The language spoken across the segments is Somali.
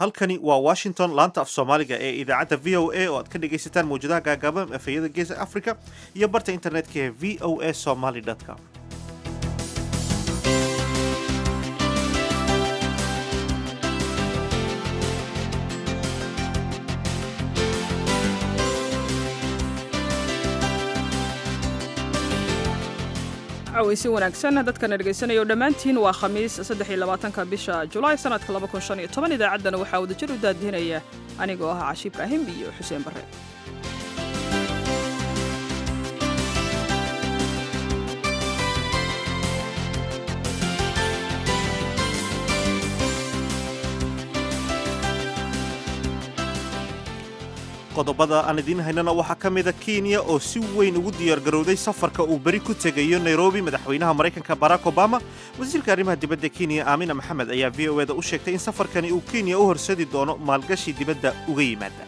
halkani waa washington laanta af soomaaliga ee idaacadda v o a oo aad ka dhegaysataan mawjadaha gaagaaban efayada geesa africa iyo barta internetka ee v o a somaly com weysi wanaagsan dadkana dhegaysanaya dhammaantiin waa khamiis saddexiyolabaatanka bisha julaay sanadka laba kun shan iyo toban idaacaddana waxaa wadajir u daadihinaya anigoo ah cashi ibraahim iyo xuseen barre qodobada aan idiin haynana waxaa ka mida kenya oo si weyn ugu diyaargarowday safarka uu beri ku tegayo nairobi madaxweynaha maraykanka barack obama wasiirka arrimaha dibadda kenya aamina maxamed ayaa v o eda u sheegtay in safarkani uu kenya u horsadi doono maalgashi dibadda uga yimaada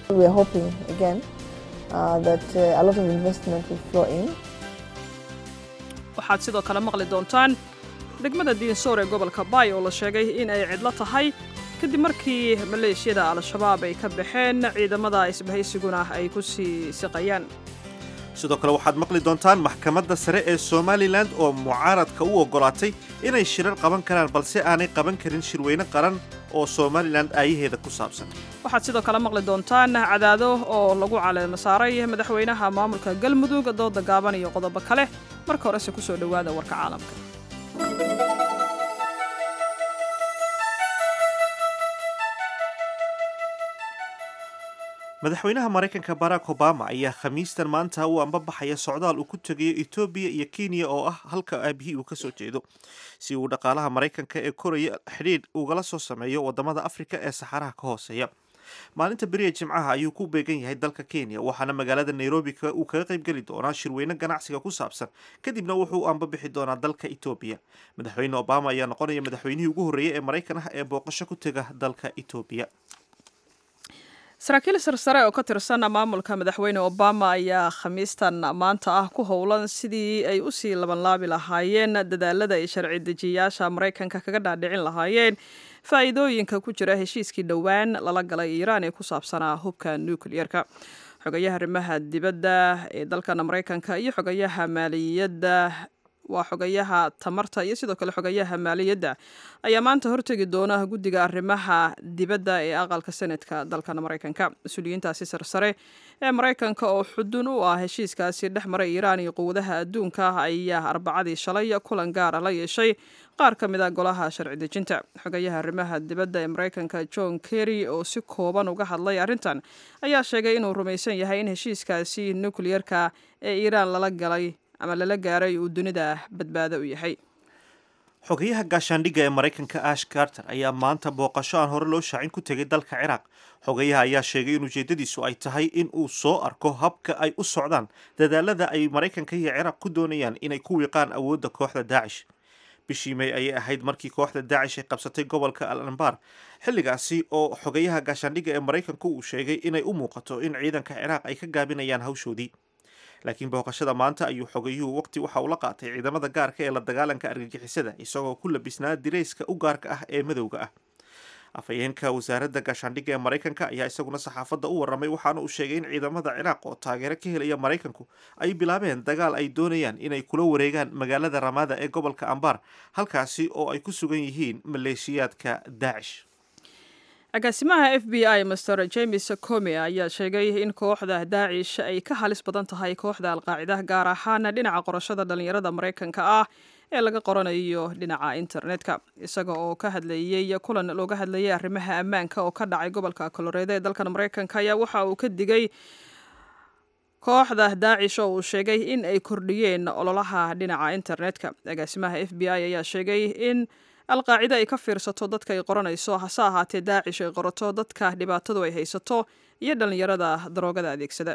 waxaad sidoo kale maqli doontaan degmada diinsoor ee gobolka baay oo la sheegay in ay cidlo tahay kadib markii maleeshiyada al-shabaab ay ka baxeen ciidamada isbahaysiguna ay ku sii siqayaan sidoo kale waxaad maqli doontaan maxkamadda sare ee somalilan oo mucaaradka u oggolaatay inay shirar qaban karaan balse aanay qaban karin shirweyne qaran oo somalilan aayaheeda ku saabsan waxaad sidoo kale maqli doontaan cadaado oo lagu caleema saaray madaxweynaha maamulka galmudug dooda gaaban iyo qodobo kale marka horese ku soo dhowaada warka caalamka madaxweynaha maraykanka barack obama ayaa khamiistan maanta u ambabaxaya socdaal uu ku tegayo etoobiya iyo kenya oo ah halka aabihii uu ka soo jeedo si uu dhaqaalaha maraykanka ee koraya xidhiidh ugala soo sameeyo waddamada afrika ee saxaraha ka hooseeya maalinta beriya jimcaha ayuu ku beegan yahay dalka kenya waxaana magaalada nairobi uu kaga qaybgeli doonaa shirweyne ganacsiga ku saabsan kadibna wuxuu ambabixi doonaa dalka etoobiya madaxweyne obama ayaa noqonaya madaxweynihii ugu horreeyey ee maraykan ah ee booqasho ku tega dalka etoobiya saraakiil sarsare oo ka tirsan maamulka madaxweyne obama ayaa khamiistan maanta ah ku howlan sidii ay usii labanlaabi lahaayeen dadaalada ay sharci dejiyayaasha maraykanka kaga dhaadhicin lahaayeen faa'iidooyinka ku jira heshiiskii dhowaan lala galay iiraan ee ku saabsanaa hubka nukliyerka xogayaha arrimaha dibadda ee dalkan maraykanka iyo xogayaha maaliyadda waa xogayaha tamarta iyo sidoo kale xogayaha maaliyadda ayaa maanta hortegi doona guddiga arrimaha dibadda ee aqalka senatka dalkan maraykanka mas-uuliyiintaasi sarsare ee maraykanka oo xudun u ah heshiiskaasi dhex maray iiraan iyo quwadaha adduunka ayaa arbacadii shalay kulan gaara la yeeshay qaar ka mid a golaha sharci dejinta xogayaha arrimaha dibadda ee maraykanka john kerry oo si kooban uga hadlay arrintan ayaa sheegay inuu rumaysan yahay in heshiiskaasi nukliyerka ee iiraan lala galay ama lala gaaray uu dunida badbaado u yahay xogayaha gaashaandhigga ee maraykanka ash carter ayaa maanta booqasho aan hore loo shaacin ku tegay dalka ciraaq xogayaha ayaa sheegay in ujeeddadiisu ay tahay in uu soo arko habka ay u socdaan dadaalada ay maraykanka iyo ciraaq ku doonayaan inay ku wiiqaan awoodda kooxda daacish bishii may ayay ahayd markii kooxda daacish ay qabsatay gobolka al anbar xilligaasi oo xogayaha gaashaandhigga ee maraykanku uu sheegay inay u muuqato in ciidanka ciraaq ay ka gaabinayaan hawshoodii laakiin booqashada maanta ayuu xogayuhu waqti waxa uu la qaatay ciidamada gaarka ee la dagaalanka argagixisada isagoo ku labisnaa dirayska u gaarka ah ee madowga ah afhayeenka wasaaradda gaashaandhigga ee maraykanka ayaa isaguna saxaafadda u warramay waxaana uu sheegay in ciidamada ciraaq oo taageero ka helaya maraykanku ay bilaabeen dagaal ay doonayaan inay kula wareegaan magaalada ramaada ee gobolka ambar halkaasi oo ay ku sugan yihiin maleeshiyaadka daacish agaasimaha f b i master james come ayaa sheegay in kooxda daacish ay ka halis badan tahay kooxda alqaacidaha gaar ahaan dhinaca qorashada dhallinyarada maraykanka ah ee laga qoranayo dhinaca internetka isaga oo ka hadlayey kulan looga hadlayay arrimaha ammaanka oo ka dhacay gobolka koloreeda ee dalkan maraykanka ayaa waxa uu ka digay kooxda daacish oo uu sheegay in ay kordhiyeen ololaha dhinaca internetka agaasimaha f b i ayaa sheegay in alqaacida ay ka fiirsato dadka ay qoranayso hase ahaatee daacish ay qorato dadka dhibaatadu ay haysato iyo dhallinyarada daroogada adeegsada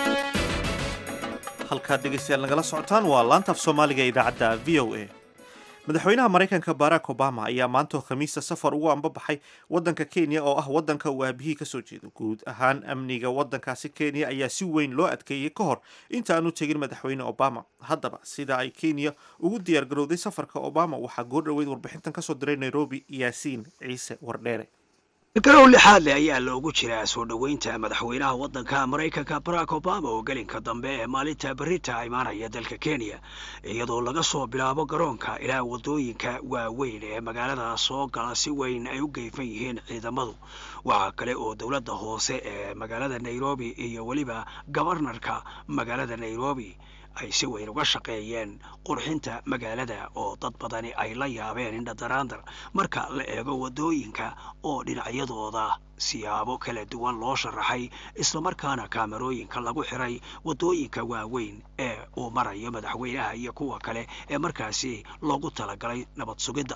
halkaad dhegaystayaal nagala socotaan waa laanta af soomaaliga ee idaacadda v o a madaxweynaha maraykanka barack obama ayaa maantoo khamiista safar ugu ambabaxay waddanka kenya oo ah waddanka uu aabihii kasoo jeedo guud ahaan amniga waddankaasi kenya ayaa si weyn loo adkeeyey ka hor inta aanu tegin madaxweyne obama haddaba sida ay kenya ugu diyaargarowday safarka obama waxaa goor dhoweyd warbixintan kasoo diray nairobi yaasiin ciise wardheere garow lixaad leh ayaa loogu jiraa soo dhoweynta madaxweynaha waddanka maraykanka barack obama oo gelinka dambe ee maalinta berita imaanaya dalka kenya iyadoo laga soo bilaabo garoonka ilaa waddooyinka waaweyn ee magaalada soo gala si weyn ay u geyfan yihiin ciidamadu waxaa kale oo dowladda hoose ee magaalada nairobi iyo weliba gobarnarka magaalada nairobi ay si weyn uga shaqeeyeen qurxinta magaalada oo dad badani ay la yaabeen indhadaraandar marka la eego waddooyinka oo dhinacyadooda siyaabo kala duwan loo sharaxay islamarkaana kaamarooyinka lagu xiray waddooyinka waaweyn ee uu marayo madaxweynaha iyo kuwa kale ee markaasi loogu talagalay nabad sugidda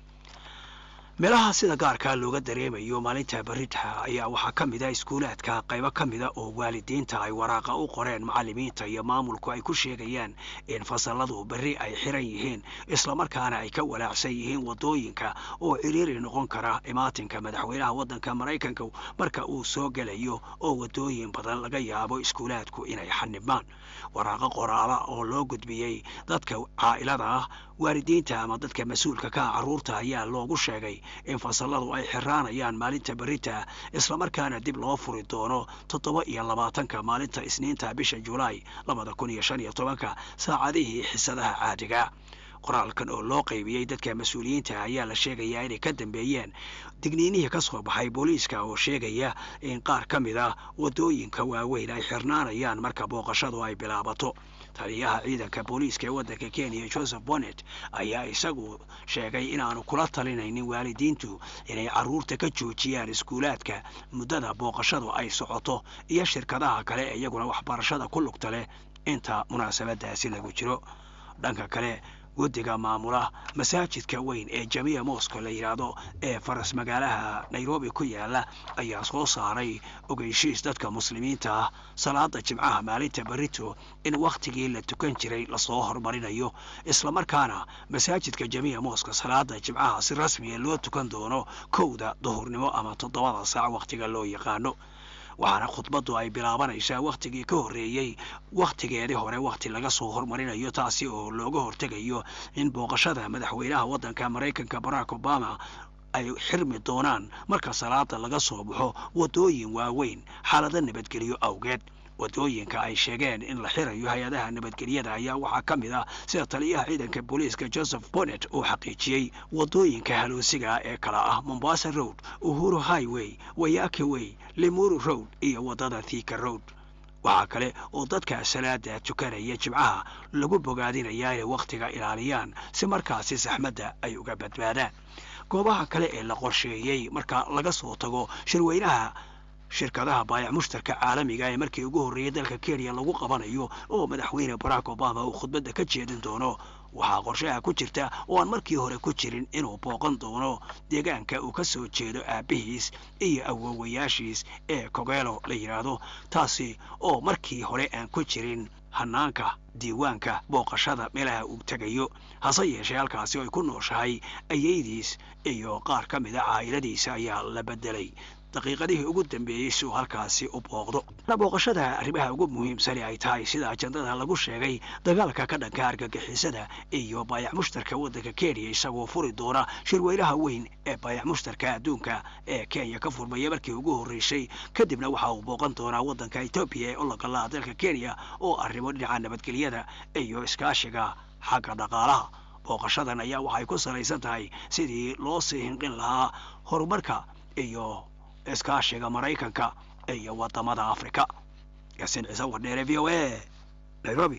meelaha sida gaarkaa looga dareemayo maalinta berita ayaa waxaa ka mid a iskuulaadka qaybo ka mida oo waalidiinta ay waraaqa u qoreen macallimiinta iyo maamulku ay ku sheegayaan in fasalladu berri ay xiran yihiin islamarkaana ay ka walaacsan yihiin waddooyinka oo ciriiri noqon kara imaatinka madaxweynaha waddanka maraykanka marka uu soo gelayo oo waddooyin badan laga yaabo iskuulaadku inay xanibmaan waraaqo qoraala oo loo gudbiyey dadka caa'ilada ah waalidiinta ama dadka mas-uulka ka ah carruurta ayaa loogu sheegay in fasalladu ay xiraanayaan maalinta berita islamarkaana dib loo furi doono toddoba iyo labaatanka maalinta isniinta bisha julaay labada kun iyo shan iyo tobanka saacadihii xisadaha caadiga qoraalkan oo loo qaybiyey dadka mas-uuliyiinta ayaa la sheegayaa inay ka dambeeyeen digniinihii ka soo baxay booliiska oo sheegaya in qaar ka mid ah waddooyinka waaweyn ay xirnaanayaan marka booqashadu ay bilaabato taliyaha ciidanka booliiska ee waddanka kenya joseph bonnet ayaa isagu sheegay inaanu kula talinaynin waalidiintu inay carruurta ka joojiyaan iskuulaadka muddada booqashadu ay socoto iyo shirkadaha kale ee iyaguna waxbarashada ku lugta leh inta munaasabadaasi lagu jiro dhanka kale guddiga maamula masaajidka weyn ee jamiica mosco la yidhaahdo ee faras magaalaha nairobi ku yaala ayaa soo saaray ogeysiis dadka muslimiinta ah salaada jimcaha maalinta berito in wakhtigii la tukan jiray lasoo horumarinayo islamarkaana masaajidka jamiica mosco salaada jimcaha si rasmiya loo tukan doono kowda duhurnimo ama toddobada saac wakhtiga loo yaqaano waxaana khudbaddu ay bilaabanaysaa wakhtigii ka horreeyey wakhtigeedii hore wakhti laga soo hormarinayo taasi oo looga hortegayo in booqashada madaxweynaha waddanka maraykanka barack obama ay xirmi doonaan marka salaada laga soo baxo waddooyin waaweyn xaalado nabadgelyo awgeed waddooyinka ay sheegeen in la xirayo hay-adaha nabadgelyada ayaa waxaa ka mid ah sida taliyaha ciidanka booliiska joseph bonnet uu xaqiijiyey waddooyinka haloosiga ee kala ah mombasa road uhuru highway wayaki way limuru road iyo waddada thika road waxaa kale oo dadka salaada tukanaya jimcaha lagu bogaadinayaa inay wakhtiga ilaaliyaan si markaasi saxmadda ay uga badbaadaan goobaha kale ee la qorsheeyey marka laga soo tago shirweynaha shirkadaha baayac mushtarka caalamiga ee markii ugu horreeyay dalka kenya lagu qabanayo oo madaxweyne barack obama uu khudbadda ka jeedin doono waxaa qorshaha ku jirta oo aan markii hore ku jirin inuu booqan doono deegaanka uu ka soo jeedo aabbihiis iyo awowayaashiis ee kogeelo la yidhaahdo taasi oo markii hore aan ku jirin hanaanka diiwaanka booqashada meelaha uu tegayo hase yeeshee halkaasi oo ay ku nooshahay ayaydiis iyo qaar ka mid a caa'iladiisa ayaa la beddelay daqiiqadihii ugu dambeeyey si uu halkaasi u booqdo booqashada arrimaha ugu muhiimsani ay tahay sida ajandada lagu sheegay dagaalka ka dhanka argagixisada iyo baayac mushtarka waddanka kenya isagoo furi doona shirweynaha weyn ee baayac mushtarka adduunka ee kenya ka furmaya markii ugu horreysay kadibna waxa uu booqan doonaa waddanka etoobiya ee ologalaha dalka kenya oo arrimo dhinaca nabadgelyada iyo iskaashiga xagga dhaqaalaha booqashadan ayaa waxay ku salaysan tahay sidii loo sii hinqin lahaa horumarka iyo iskaashiga maraykanka iyo wadamada afrika yaasiin ciise wardheere v o a nairobi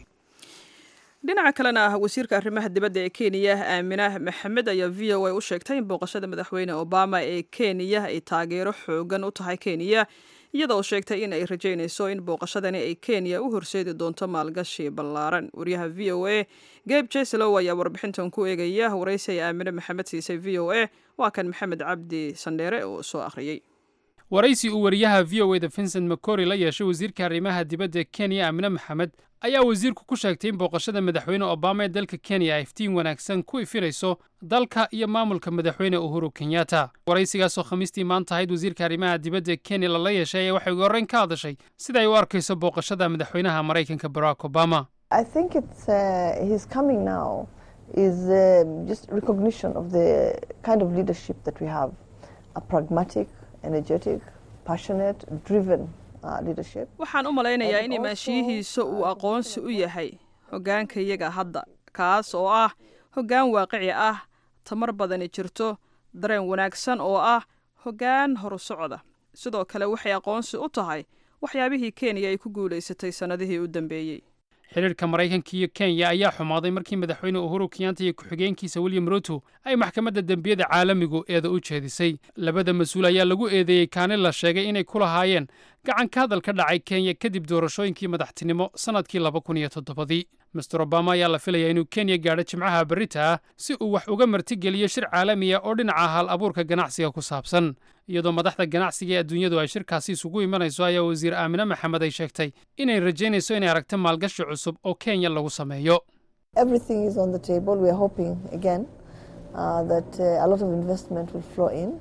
dhinaca kalena ah wasiirka arrimaha dibadda ee kenya aamina maxamed ayaa v o a u sheegtay in booqashada madaxweyne obama ee kenya ay taageero xoogan u tahay kenya iyadoo sheegtay in ay rajaynayso in booqashadani ay kenya u horseedi doonto maalgashi ballaaran wariyaha v o a geb jeslow ayaa warbixintan ku eegaya waraysi ay aamine maxamed siisay v o a waa kan maxamed cabdi sandheere oo soo akhriyey waraysi uu wariyaha v o eda vincent macory la yeeshay wasiirka arrimaha dibadda kenya amine maxamed ayaa wasiirku ku sheegtay in booqashada madaxweyne obama ee dalka kenya ay iftiin wanaagsan ku ifinayso dalka iyo maamulka madaxweyne uhuru kenyatta waraysigaasoo khamiistii maanta ahayd wasiirka arrimaha dibadda kenya lala yeeshay ayaa waxay ugu horreyn ka hadashay sida ay u arkayso booqashada madaxweynaha maraykanka barack obama I think it's uh, his coming now is uh, just recognition of the kind of leadership that we have a pragmatic, energetic, passionate, driven uh, leadership. waxaan u malaynayaa in imaanshiyihiisa uu aqoonsi u yahay hoggaanka iyaga hadda kaas oo ah hoggaan waaqici ah tamar badani jirto dareen wanaagsan oo ah hoggaan horu socda sidoo kale waxay aqoonsi u tahay waxyaabihii kenya ay ku guulaysatay sannadihii u dambeeyey xidhiirka maraykanka iyo kenya ayaa xumaaday markii madaxweyne uhuru kenyatta iyo ku-xigeenkiisa william ruto ay maxkamadda dembiyada caalamigu eeda u jeedisay labada mas-uul ayaa lagu eedeeyey kaani la sheegay inay ku lahaayeen gacan ka hadal ka dhacay kenya kadib doorashooyinkii madaxtinimo sannadkii laba kun iyo toddobadii master obama ayaa la filayaa inuu kenya gaadho jimcaha berrita ah si uu wax uga martigeliyo shir caalamiya oo dhinaca hal abuurka ganacsiga ku saabsan iyadoo madaxda ganacsiga ee adduunyadu ay shirkaasi isugu imanayso ayaa wasiir aamine maxamed ay sheegtay inay rajaynayso inay aragto maalgashi cusub oo kenya lagu sameeyo Everything is on the table. We are hoping again uh, that uh, a lot of investment will flow in.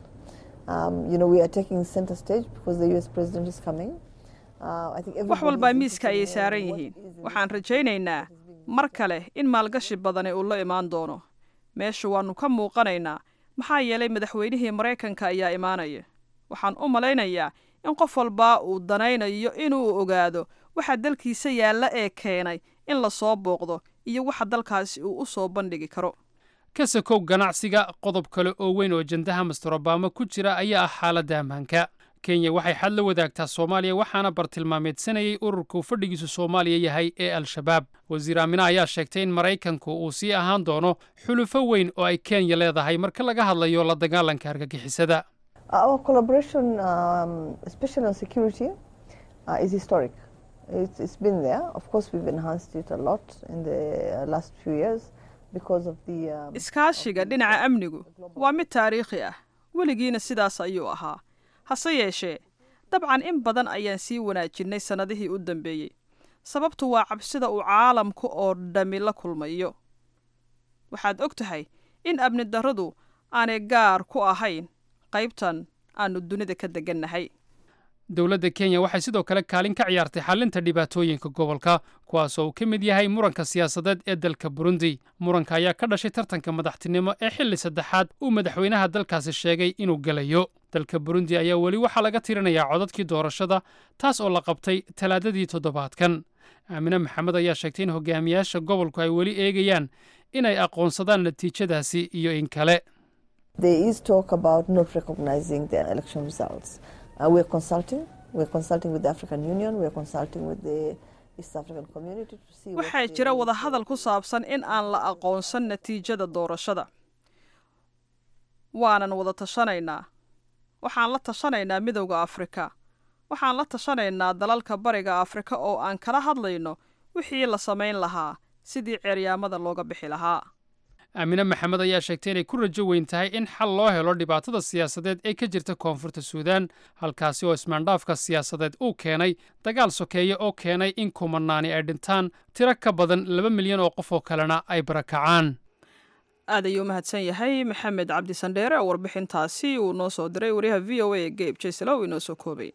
Um, you know, we are taking center stage because the U.S. president is coming. Uh, I think wax everybody walbaa is miiska ayay interested in saaran what yihiin is in waxaan rajaynaynaa mar kale in maalgashi badani uu la imaan doono meesha waannu ka muuqanaynaa maxaa yeelay madaxweynihii maraykanka ayaa imaanaya waxaan u malaynayaa in qof walbaa uu danaynayo inuu ogaado waxa dalkiisa yaalla ee keenay in la soo booqdo iyo waxa dalkaasi uu u soo bandhigi karo ka sakow ganacsiga qodob kale oo weyn oo jandaha master obama ku jira ayaa ah xaaladda ammaanka kenya waxay xad la wadaagtaa soomaaliya waxaana bartilmaameedsanayay ururka uu fadhigiisu soomaaliya yahay ee al-shabaab wasiir aamine ayaa sheegtay in maraykanku uu sii ahaan doono xulufo weyn oo ay kenya leedahay marka laga hadlayo la dagaalanka argagixisada Our collaboration, um, especially on security, uh, is historic. It's, it's been there. Of course, we've enhanced it a lot in the uh, last few years because of the. Um, iskaashiga dhinaca amnigu waa mid taariikhi ah weligiina sidaas ayuu ahaa hase yeeshee dabcan in badan ayaan sii wanaajinay sannadihii u dambeeyey sababtu waa cabsida uu caalamku oo dhammi la kulmayo waxaad og tahay in amni darradu aanay gaar ku ahayn qaybtan aannu dunida ka degannahay dowladda kenya waxay sidoo kale kaalin ka ciyaartay xallinta dhibaatooyinka gobolka kuwaasoo uu ka mid yahay muranka siyaasadeed ee dalka burundi muranka ayaa ka dhashay tartanka madaxtinimo ee xilli saddexaad uu madaxweynaha dalkaasi sheegay inuu gelayo dalka burundi ayaa weli waxaa laga tirinayaa codadkii doorashada taas oo la qabtay talaadadii toddobaadkan aamine maxamed ayaa sheegtay in hogaamiyaasha gobolku ay weli eegayaan inay aqoonsadaan natiijadaasi iyo in kale there is talk about not recognizing the election results. Uh, we're consulting. We're consulting with the African Union. We're consulting with the East African community to see. what waxaa they jira will wada do. hadal ku saabsan in aan la aqoonsan natiijada doorashada waanan wada tashanaynaa waxaan la tashanaynaa midowda afrika waxaan la tashanaynaa dalalka bariga afrika oo aan kala hadlayno wixii la samayn lahaa sidii ceeryaamada looga bixi lahaa aamine maxamed ayaa sheegtay inay ku rajo weyn tahay in xal loo helo dhibaatada siyaasadeed ee ka jirta koonfurta suudaan halkaasi oo ismaandhaafka siyaasadeed uu keenay dagaal sokeeye oo keenay in kumanaani ay dhintaan tiro ka badan laba milyan oo qof oo kalena ay barakacaan aad ayuu u mahadsan yahay maxamed cabdi sandheere oo warbixintaasi uu noo soo diray wariyaha v o a ee geyb jayselow inoo soo koobay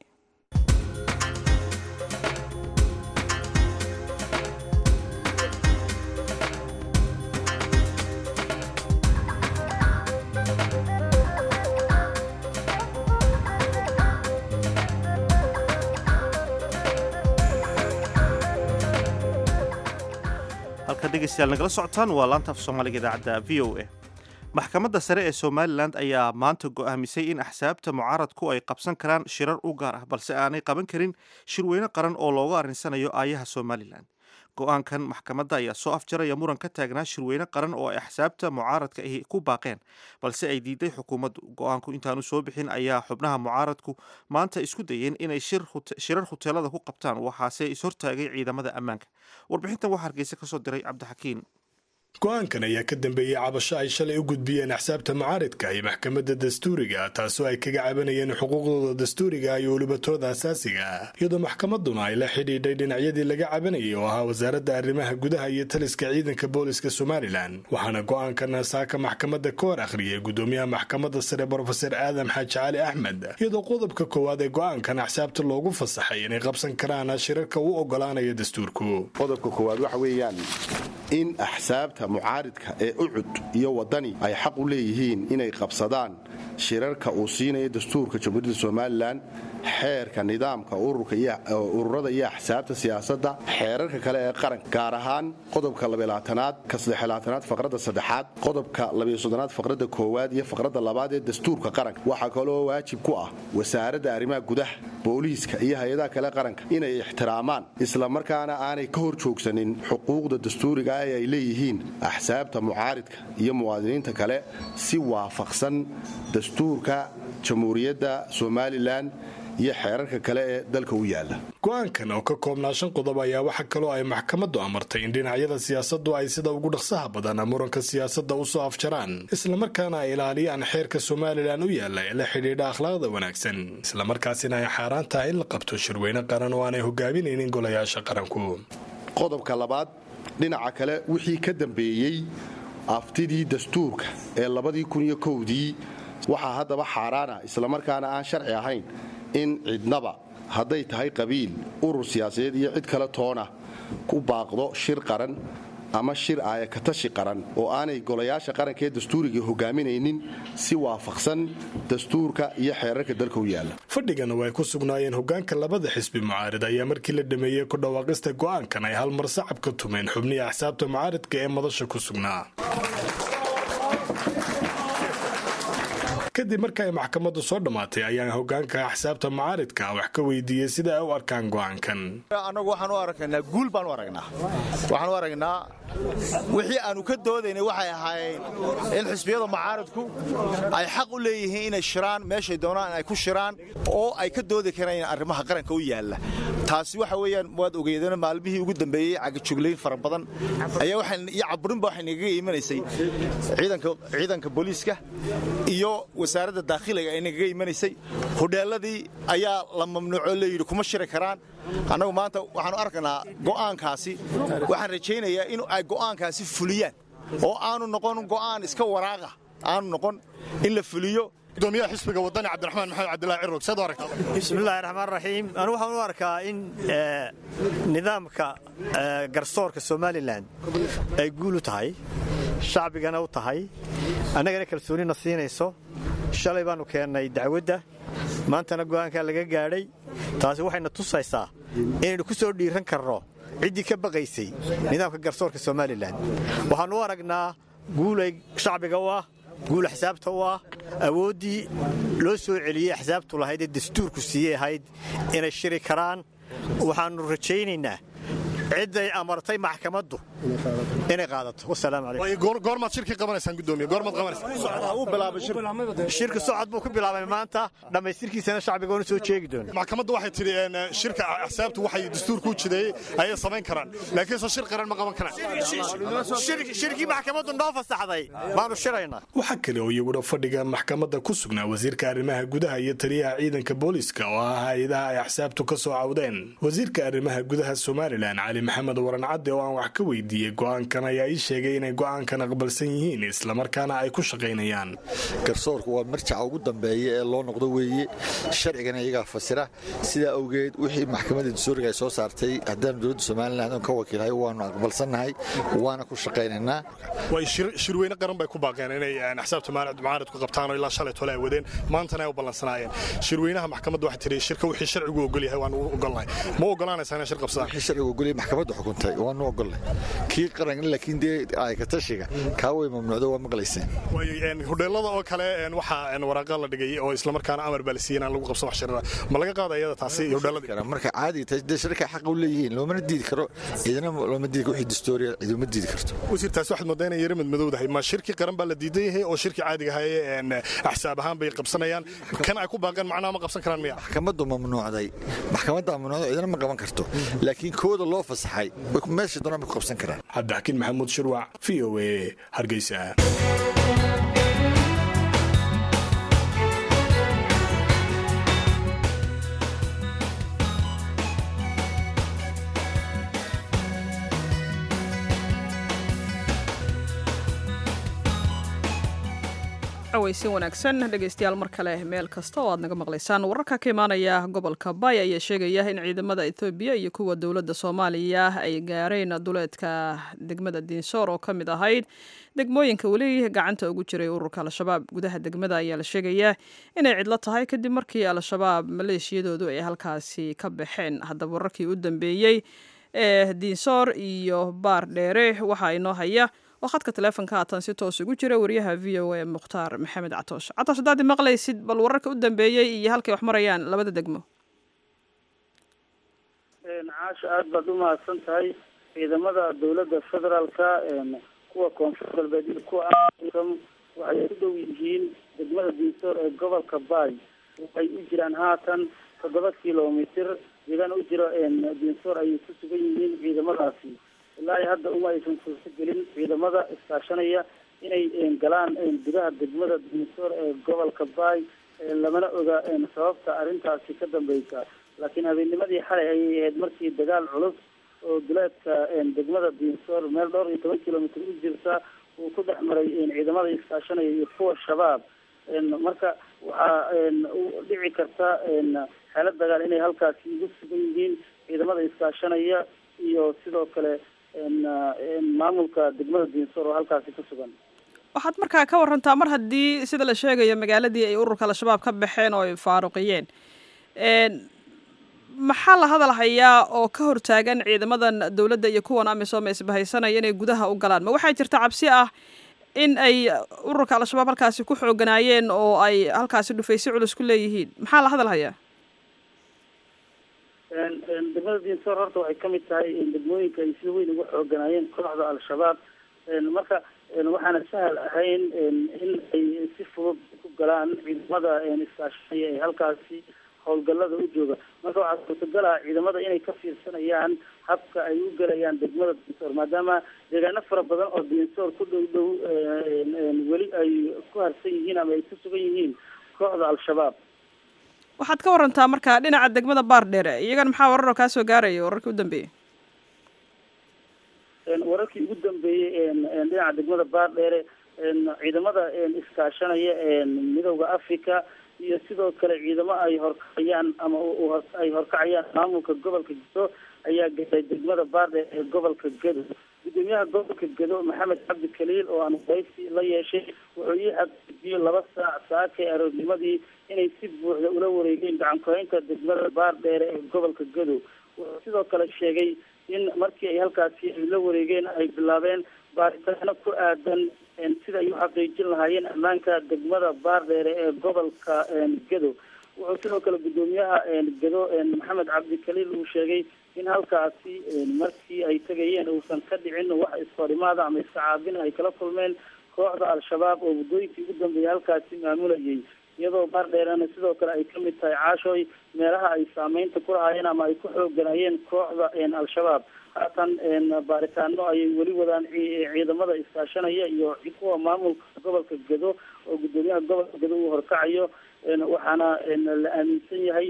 halka dhegaystayaal nagala socotaan waa laanta af soomaaliga idaacadda v o a maxkamadda sare ee somalilan ayaa maanta go'aamisay in axsaabta mucaaradku ay qabsan karaan shirar u gaar ah balse aanay qaban karin shirweyne qaran oo looga arrinsanayo aayaha somalilan go'aankan maxkamadda ayaa soo afjaraya muran ka taagnaa shirweyne qaran oo ay axsaabta mucaaradka ahi ku baaqeen balse ay diiday xukuumaddu go'aanku intaanu soo bixin ayaa xubnaha mucaaradku maanta isku dayeen inay shirar huteelada ku qabtaan waxaase ishortaagay ciidamada ammaanka warbixintan waxaa hargeysa kasoo diray cabdixakiin go-aankan ayaa ka dambeeyey cabasho ay shalay u gudbiyeen axsaabta mucaaridka iyo maxkamadda dastuuriga taasoo ay kaga cabanayeen xuquuqdooda dastuuriga iyo welibatooda asaasiga iyadoo maxkamaduna ay la xidhiidhay dhinacyadii laga cabanayay oo ahaa wasaaradda arrimaha gudaha iyo taliska ciidanka booliska somalilan waxaana go-aankan saaka maxkamadda ka hor akhriyay gudoomiyaha maxkamadda sare brofeser aadam xaaji cali axmed iyadoo qodobka koowaad ee go-aankan axsaabta loogu fasaxay inay qabsan karaan shirarka u ogolaanaya dastuurku qodobka koowaad waxa weeyaan in axsaabta mucaaridka ee ucud iyo wadani ay xaq u leeyihiin inay qabsadaan shirarka uu siinayo dastuurka jamhuuriyadda somalilan xeerka nidaamka ururada iyo axsaabta siyaasadda xeerarka kale ee qaranka gaar ahaan qodobka labaalaatanaad ka saddexlaatanaad faqradda saddexaad qodobka labayosoddonaad faqradda koowaad iyo faqradda labaad ee dastuurka qaranka waxaa kaloo waajib ku ah wasaaradda arrimaha gudaha booliiska iyo hay-adaha kale qaranka inay ixtiraamaan islamarkaana aanay ka hor joogsanin xuquuqda dastuuriga ee ay leeyihiin axsaabta mucaaridka iyo muwaadiniinta kale si waafaqsan dastuurka jamhuuriyadda somalilan iyo xeerarka kale ee dalka u yaala go-aankan oo ka koobnaa shan qodob ayaa waxaa kaloo ay maxkamaddu amartay in dhinacyada siyaasaddu ay sida ugu dhaqsaha badan muranka siyaasadda u soo afjaraan islamarkaana ay ilaaliyaan xeerka somalilan u yaalla ee la xidhiidha akhlaaqda wanaagsan islamarkaasina ay xaaraan tahay in la qabto shirweyne qaran oo aanay hogaaminaynin golayaasha qaranku qodobka labaad dhinaca kale wixii ka dambeeyey aftidii dastuurka ee labadii kun iyo kowdii waxaa haddaba xaaraana islamarkaana aan sharci ahayn in cidnaba hadday tahay qabiil urur siyaasadeed iyo cid kale toona ku baaqdo shir qaran ama shir aayakatashi qaran oo aanay golayaasha qaranka ee dastuuriga hogaaminaynin si waafaqsan dastuurka iyo xeerarka dalka u yaalla fadhigana way ku sugnaayeen hogaanka labada xisbi mucaarid ayaa markii la dhameeyey ku dhawaaqista go'aankan ay hal mar sacab ka tumeen xubnihii axsaabta mucaaridka ee madasha ku sugnaa kadib marka ay maxkamaddu soo dhammaatay ayaan hogaanka axsaabta mucaaridka wax ka weydiiyey sida ay u arkaan go'aankan annagu waxaan u aragnaa guul baan u aragnaa waxaan u aragnaa wixii aanu ka doodaynay waxay ahaayeen in xisbiyada mucaaridku ay xaq u leeyihiin inay shiraan meeshay doonaan ay ku shiraan oo ay ka doodi karaan arrimaha qaranka u yaalla taasi waxa weeyaan waad ogeedeen maalmihii ugu dambeeyey cagajuglayn fara badan ayaa waxaan iyo caburinba waxay nagaga imanaysay ciidanka ciidanka booliiska iyo wasaaradda daakhiliga ay nagaga imanaysay hodheeladii ayaa la mamnuuco layidhi kuma shiri karaan annagu maanta waxaanu arkaynaa go'aankaasi waxaan rajaynayaa in ay go'aankaasi fuliyaan oo aanu noqon go'aan iska waraaqa aanu noqon in la fuliyo gudoomiyaha xisbiga wadani cabdiraxmaan maxamed cabdillahi cirog seed u aragtaa bismillahi raxmaan raxiim anu waxaan u arkaa in nidaamka garsoorka somalilan ay guul u tahay shacbigana u tahay annagana kalsoonina siinayso shalay baannu keennay dacwadda maantana go'aankaa laga gaadhay taasi waxayna tusaysaa inaynu ku soo dhiiran karno ciddii ka baqaysay nidaamka garsoorka somalilan waxaannu u aragnaa guulay shacbiga u ah guul axsaabta u ah awooddii loo soo celiyey axsaabtu lahayd ee dastuurku siiyey ahayd inay shiri karaan waxaannu rajaynaynaa cidday amartay maxkamaddu inay qaadato wasalaamu calaykum goormaad shirkii qabanaysaan gudoomiye goormaad qabanaysaa shirka socod buu ku bilaabay maanta dhammaystirkiisana shacbiga oonu soo jeegi doona maxkamaddu waxay tidhi shirka axsaabtu waxay dastuurku u jideeyey ayay samayn karaan laakiin soo shir qaran ma qaban karaan shirkii maxkamaddu noo fasaxday baanu shiraynaa waxaa kale oo iyaguna fadhiga maxkamadda ku sugnaa wasiirka arrimaha gudaha iyo taliyaha ciidanka booliiska oo ah hay-adaha ay axsaabtu ka soo cawdeen wasiirka arrimaha gudaha somalilan cali maxamed waran cadde oo aan wax ka weydiiyey go'aankan ayaa ii sheegay inay go'aankan aqbalsan yihiin islamarkaana ay ku shaqaynayaan garsoorku waa marjaca ugu dambeeya ee loo noqdo weeye sharcigana iyagaa fasira sidaa awgeed wixii maxkamadda dastuuriga ay soo saartay haddaanu dowladda somalilan ka wakiilhay waanu aqbalsannahay waana ku shaqaynaynaa way shirweyne qaran bay ku baaqeen inay axsaabta mucaaridku qabtaan oo ilaa shalay tole ay wadeen maantana ay u ballansanaayeen shirweynaha maxkamadda waxay tihi shirka wixii sharcigu ogol yahay waanu u ogolnahay ma ogolaanaysaa inay shir qabsadaan wixii sharcigu ogol yahay maxkamaddu xukuntay waanu ogolnay kii qaran laakiin dee aykatashiga kaa way mamnuucdo waa maqlayseen hodheelada oo kale waxaa waraaqa la dhigay oo islamarkaana amar baa la siiyey inaan lagu qabsan wax shirada ma laga qaada iyada taasi hodheelada marka caadi tahay dee shirka xaq u leeyihiin loomana diidi karo ciidana looma diidi wixii dastuuriya ciiduma diidi karto wasiir taasi waxaad moodaa inay yara madmadowdahay ma shirkii qaran baa la diidan yahay oo shirkii caadiga ahaye axsaab ahaan bay qabsanayaan kan ay ku baaqeen macnaha ma qabsan karaan miya maxkamaddu mamnuucday maxkamadda mamnuucda ciidana ma qaban karto laakiin kooda loo fasaxay meesha doonaan bay ku qabsan karaan karaan cabdixakiin maxamuud shirwac v o a hargeysa aweysin wanaagsan dhegeystayaal mar kale meel kasta oo aad naga maqlaysaan wararka ka imaanaya gobolka bay ayaa sheegaya in ciidamada ethoobiya iyo kuwa dowladda soomaaliya ay gaareen duleedka degmada diinsoor oo ka mid ahayd degmooyinka weli gacanta ugu jiray ururka al-shabaab gudaha degmada ayaa la sheegayaa inay cidlo tahay kadib markii al-shabaab maleeshiyadoodu ay halkaasi ka baxeen haddaba wararkii u dambeeyey ee diinsoor iyo baar dheere waxaa inoo haya oo khadka taleefonka haatan si toos ugu jira wariyaha v o a mukhtaar maxamed catoosh catoosh haddaad maqlaysid bal wararka u dambeeyey iyo halkay wax marayaan labada degmo caasha aada baad u mahadsan tahay ciidamada dowladda federaalka kuwa koonfur galbeed iyo kuwa waxay ku dhow yihiin degmada diinsoor ee gobolka baay waxay u jiraan haatan toddoba kilomitr deegaan u jiro diinsoor ayay ku sugan yihiin ciidamadaasi ilaa iyo hadda uma aysan suurto gelin ciidamada iskaashanaya inay galaan gudaha degmada diinsoor ee gobolka baay lamana oga sababta arrintaasi ka dambeysa laakiin habeennimadii xalay ayay ahayd markii dagaal culus oo duleedka degmada diinsoor meel dhowr iyo toban kilomitr u jirta uu ku dhex maray ciidamada iskaashanaya iyo kuwa shabaab marka waxaa dhici karta xeelad dagaal inay halkaasi ugu sugan yihiin ciidamada iskaashanaya iyo sidoo kale maamulka degmada diinsoor oo halkaasi ku sugan waxaad markaa ka warantaa mar haddii sida la sheegayo magaaladii ay ururka al-shabaab ka baxeen oo ay faaruqiyeen maxaa la hadal hayaa oo ka hortaagan ciidamadan dowladda iyo kuwan amisom isbahaysanaya inay gudaha u galaan ma waxaa jirta cabsi ah in ay ururka al-shabaab halkaasi ku xooganaayeen oo ay halkaasi dhufaysi culus ku leeyihiin maxaa la hadal hayaa degmada diinsoor horta waxay kamid tahay degmooyinka ay sida weyn uga xooganaayeen kooxda al-shabaab marka waxaana sahal ahayn in ay si fudud ku galaan ciidamada iskaashanaya ee halkaasi howlgalada u jooga marka waxaa suurtagal ah ciidamada inay ka fiirsanayaan habka ay u gelayaan degmada diinsoor maadaama deegaano fara badan oo diinsoor ku dhow dhow weli ay ku harsan yihiin ama ay ku sugan yihiin kooxda al-shabaab waxaad ka warantaa marka dhinaca degmada baar dheere iyagana maxaa warar oo kaa soo gaaraya wararkii u dambeeyey wararkii ugu dambeeyey dhinaca degmada baar dheere ciidamada iskaashanaya midowda africa iyo sidoo kale ciidamo ay horkacayaan ama ay horkacayaan maamulka gobolka gedo ayaa galay degmada baardheer ee gobolka gedo gudoomiyaha gobolka gedo maxamed cabdi kaliil oo aan waraysi la yeeshay wuxuu ii xaqiijiyey laba saac saakay aroornimadii inay si buuxda ula wareegeen gacan ku-haynta degmada baardheere ee gobolka gedo wuxuu sidoo kale sheegay in markii ay halkaasi ay la wareegeen ay bilaabeen baaritaano ku aadan sida ay u xaqiijin lahaayeen ammaanka degmada baardheere ee gobolka gedo wuxuu sidoo kale gudoomiyaha gedo maxamed cabdi kaliil uu sheegay in halkaasi markii ay tegayeen uusan ka dhicin wax iskahorimaada ama iska caabin ay kala kulmeen kooxda al-shabaab oo muddooyinkii ugu dambeeyay halkaasi maamulayay iyadoo baardheerena sidoo kale ay kamid tahay caashooy meelaha ay saameynta ku lahaayeen ama ay ku xooganayeen kooxda al-shabaab haatan baaritaano ayay weli wadaan ciidamada iskaashanaya iyo kuwa maamulka gobolka gedo oo gudoomiyaha gobolka gedo uu horkacayo waxaana la aaminsan yahay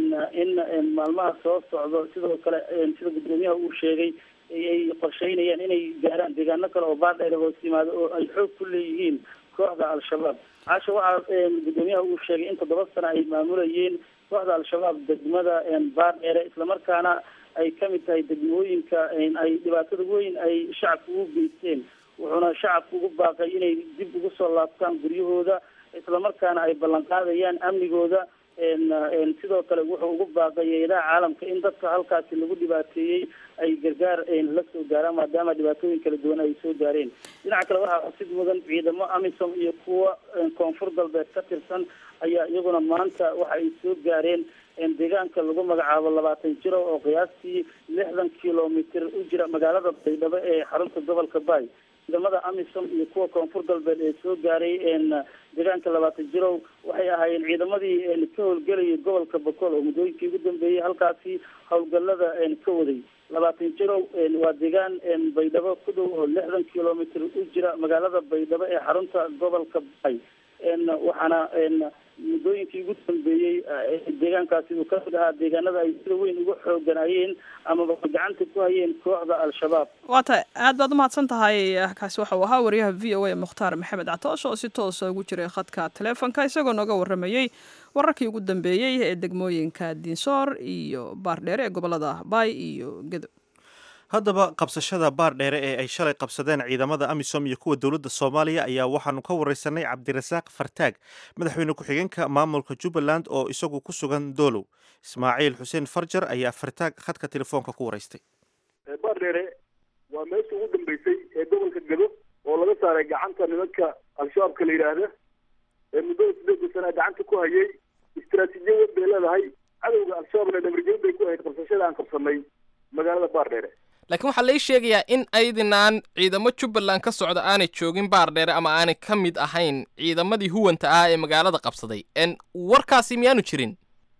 in maalmaha soo socdo sidoo kale sida gudoomiyaha uu sheegay ay qorsheynayaan inay gaaraan deegaano kale oo baardheer hoos yimaado oo ay xoog ku leeyihiin kooxda al-shabaab caasha waxaa gudoomiyaha uu sheegay in toddoba sano ay maamulayeen kooxda al-shabaab degmada baardheere islamarkaana ay kamid tahay degmooyinka ay dhibaatada weyn ay shacabka ugu geysteen wuxuuna shacabka ugu baaqay inay dib ugu soo laabtaan guryahooda islamarkaana ay ballan qaadayaan amnigooda sidoo kale wuxuu ugu baaqay hay-adaha caalamka in dadka halkaasi lagu dhibaateeyey ay gargaar la soo gaaraan maadaama dhibaatooyin kala duwan ay soo gaareen dhinaca kale waxaa xusid mudan ciidamo amisom iyo kuwa koonfur galbeed ka tirsan ayaa iyaguna maanta waxa ay soo gaareen deegaanka lagu magacaabo labaatan jiro oo qiyaastii lixdan kilomitr u jira magaalada baydhabo ee xarunta gobolka baay ciidamada amisom iyo kuwa koonfur galbeed ee soo gaaray deegaanka labaatan jirow waxay ahaayeen ciidamadii ka howlgelayay gobolka bokool oo muddooyinkii ugu dambeeyey halkaasi howlgalada ka waday labaatan jirow waa deegaan baydhabo ku dhow oo lixdan kilomitr u jira magaalada baydhabo ee xarunta gobolka bay waxaana muddooyinkii ugu dambeeyey deegaankaasi uu kamid ahaa deegaanada ay sida weyn uga xooganayeen amaba gacanta ku hayeen kooxda al-shabaab waa tahay aad baad umahadsan tahay kaasi waxa uu ahaa wariyaha v o a mukhtaar maxamed catoosh oo si toosa ugu jiray khadka taleefonka isagoo nooga waramayey wararkii ugu dambeeyey ee degmooyinka diinsoor iyo baardheere ee gobolada baay iyo gedo haddaba qabsashada baar dheere ee ay shalay qabsadeen ciidamada amisom iyo kuwa dowladda soomaaliya ayaa waxaanu ka wareysanay cabdirasaaq fartaag madaxweyne ku-xigeenka maamulka jubbaland oo isagu ku sugan doolow ismaaciil xuseen farjar ayaa fartaag khadka telefoonka ku wareystay baar dheere waa meesha ugu dambeysay ee gobolka gado oo laga saaray gacanta nimanka al-shabaabka la yidhaahda ee muddada sideedka sana gacanta ku hayay istaraatiijiya weyn bay leedahay cadowga al-shabaabna dhabarjebin bay ku ahayd qabsashada aan qabsanay magaalada baar dheere laakiin waxaa lai sheegayaa in aydinaan ciidamo jubbaland ka socda aanay joogin baar dheere ama aanay ka mid ahayn ciidamadii huwanta ah ee magaalada qabsaday n warkaasi miyaanu jirin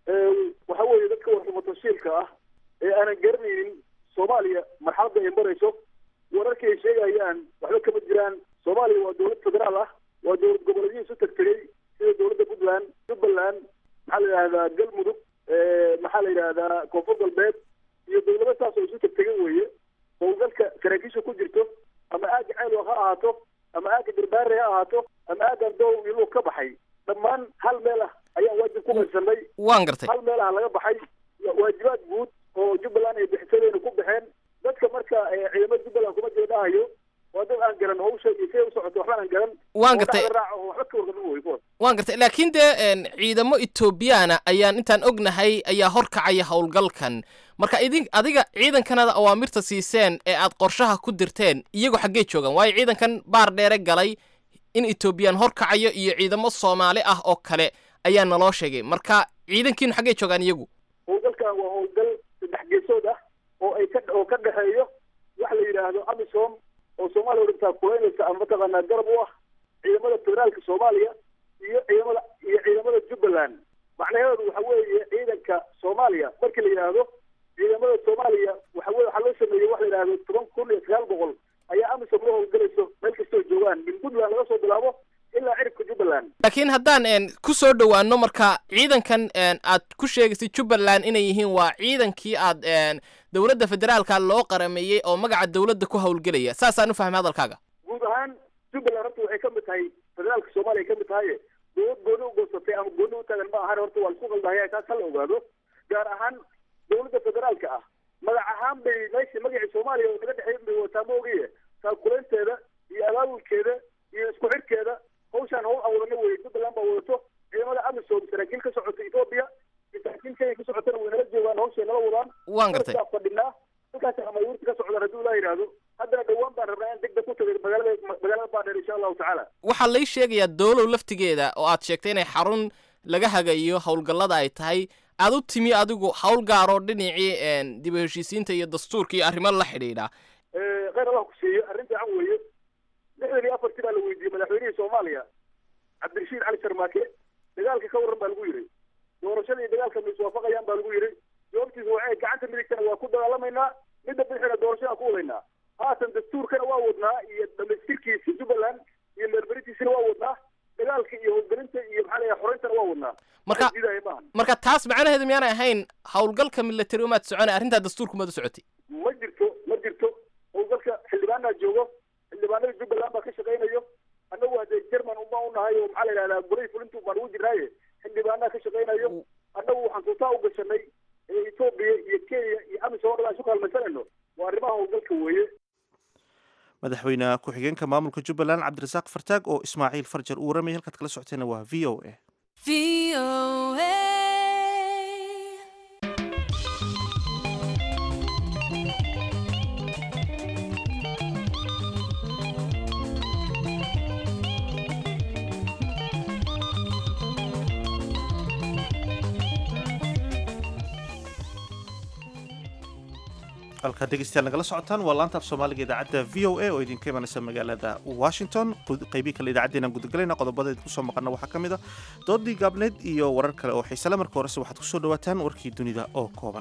waxa weeye dadka warxumatashiilka ah ee aanan garanaynin soomaaliya marxaladda ay marayso wararkii ay sheegayaan waxba kama jiraan soomaaliya waa dowlad federaal ah waa dowlad goboleedyo isu tagtegay sida dowladda puntland jubbaland maxaa la yidhahdaa galmudug maxaa la yidhahdaa koonfur galbeed iyo dowlado saas oo isu tagtegan weeye howlgalka saraakiisha ku jirto ama aaga ceylo ha ahaato ama aaga garbaare ha ahaato ama aagan doow iyo lug ka baxay dhammaan hal meel ah ayaan waajib ku qaysanay waan gartay hal meel ah laga baxay waajibaad guud oo jubbaland ay bixisadeyna ku baxeen dadka marka ciidamada jubbaland kuma jira dhahayo waa dad aan garan hawsha iyo siday u socoto waxba aan garan waan gartay raaco waxba ka warqabin wey kuwaas waan gartay laakiin dee ciidamo etoobiyaana ayaan intaan ognahay ayaa horkacaya howlgalkan marka idin adiga ciidankanada awaamirta siiseen ee aad qorshaha ku dirteen iyagoo xaggee joogaan waayo ciidankan baar dheere galay in etoobiyaan horkacayo iyo ciidamo soomaali ah oo kale ayaa naloo sheegay marka ciidankiinu xaggee joogaan iyagu howlgalkan waa howlgal saddex geesood ah oo ay ka oo ka dhexeeyo waxa la yidhaahdo amisom oo soomaaliya udhintaa kuleynaysa ama mataqaanaa garab u ah ciidamada federaalka soomaaliya iyo ciidamada iyo ciidamada jubbaland macnaheedu waxa weeye ciidanka soomaaliya markii la yidhaahdo ciidamada soomaaliya waxa weye waxaa loo sameeyey waxa la yidhahdo toban kun iyo sagaal boqol ayaa amisom la howlgalayso meel kastoo joogaan min puntland laga soo bilaabo ilaa ciribka jubbaland laakiin haddaan ku soo dhowaano marka ciidankan aad ku sheegaysay jubbaland inay yihiin waa ciidankii aad dowladda federaalka loo qarameeyey oo magaca dowladda ku howlgelaya saasaan u fahmay hadalkaaga guud ahaan jubbaland horta waxay ka mid tahay federaalka soomaaliya ka mid tahaye dowlad gooni u goosatay ama gooni u taagan ma ahan horta waa laisku qaldahaya taas hala ogaado gaar ahaan dowladda federaalka ah magac ahaan bay meesha magacii soomaaliya oo naga dhexeyn bay wataa ma ogaye taakuleynteeda iyo abaabulkeeda iyo isku xidhkeeda hawshaan hawl aan wadana weye jubbaland baa wadato ciidamada amisom saraakiil ka socota etoobiya iyo saraakiil kenya ka socotana way nala joogaan hawshay nala wadaan waan gartay fadhinaa halkaas amayuurta ka socdaan haddii ulaa yidhaahdo haddana dhowaan baan rabnaa in degdeg ku tagay magaalada magaalada baadheer insha allahu tacaala waxaa lai sheegayaa doolow laftigeeda oo aad sheegtay inay xarun laga hagayo howlgallada ay tahay aad u timi adigu hawl gaaroo dhinacii dib u heshiisiinta iyo dastuurka iyo arrimo la xidhiidha kheyr allah ku siiyo arrin fiican weeye lixdan iyo afartii baa la weydiiyey madaxweynihii soomaaliya cabdirashiid cali sharmaake dagaalka ka warran baa lagu yidhi doorashada iyo dagaalka ma iswaafaqayaan baa lagu yidhi jawaabtiisa waxay gacanta midigtana waa ku dagaalamaynaa midda bidixina doorashadaan ku wadaynaa haatan dastuurkana waa wadnaa iyo dhamaystirkiisa jubbaland iyo meelberintiisana waa wadnaa dagaalka iyo howlgelinta iyo maxaa la xoreyntana waa wadnaa marka marka taas macnaheedu miyaanay ahayn howlgalka military umaad soconay arrintaa dastuurku maad u socotay ma jirto ma jirto howlgalka xildhibaanaa joogo xildhibaanada jubbaland baa ka shaqaynayo annagu hadee jerman uma unahay oo maxaa la yidhahdaa golay fulintu baan ugu jirnaaye xildhibaanaa ka shaqaynayo annagu waxaan tuutaa u gashanay etoobiya iyo kenya iyo amisom o dhan aan isu kaalmaysanayno waa arrimaha howlgalka weeye madaxweyne ku-xigeenka maamulka jubbaland cabdirasaaq fartaag oo ismaaciil farjar uu waramaya halkaad kala socotayna waa v o a halkaad dhegeystayaal nagala socotaan waa laanta af soomaaliga idaacadda v o a oo idinka imanaysa magaalada washington qeybii kale idaacaddeenaan gudagalayna qodobada idinku soo maqana waxaa ka mid a doodii gaabneed iyo warar kale oo xiisale marka horese waxaad kusoo dhawaataan warkii dunida oo kooban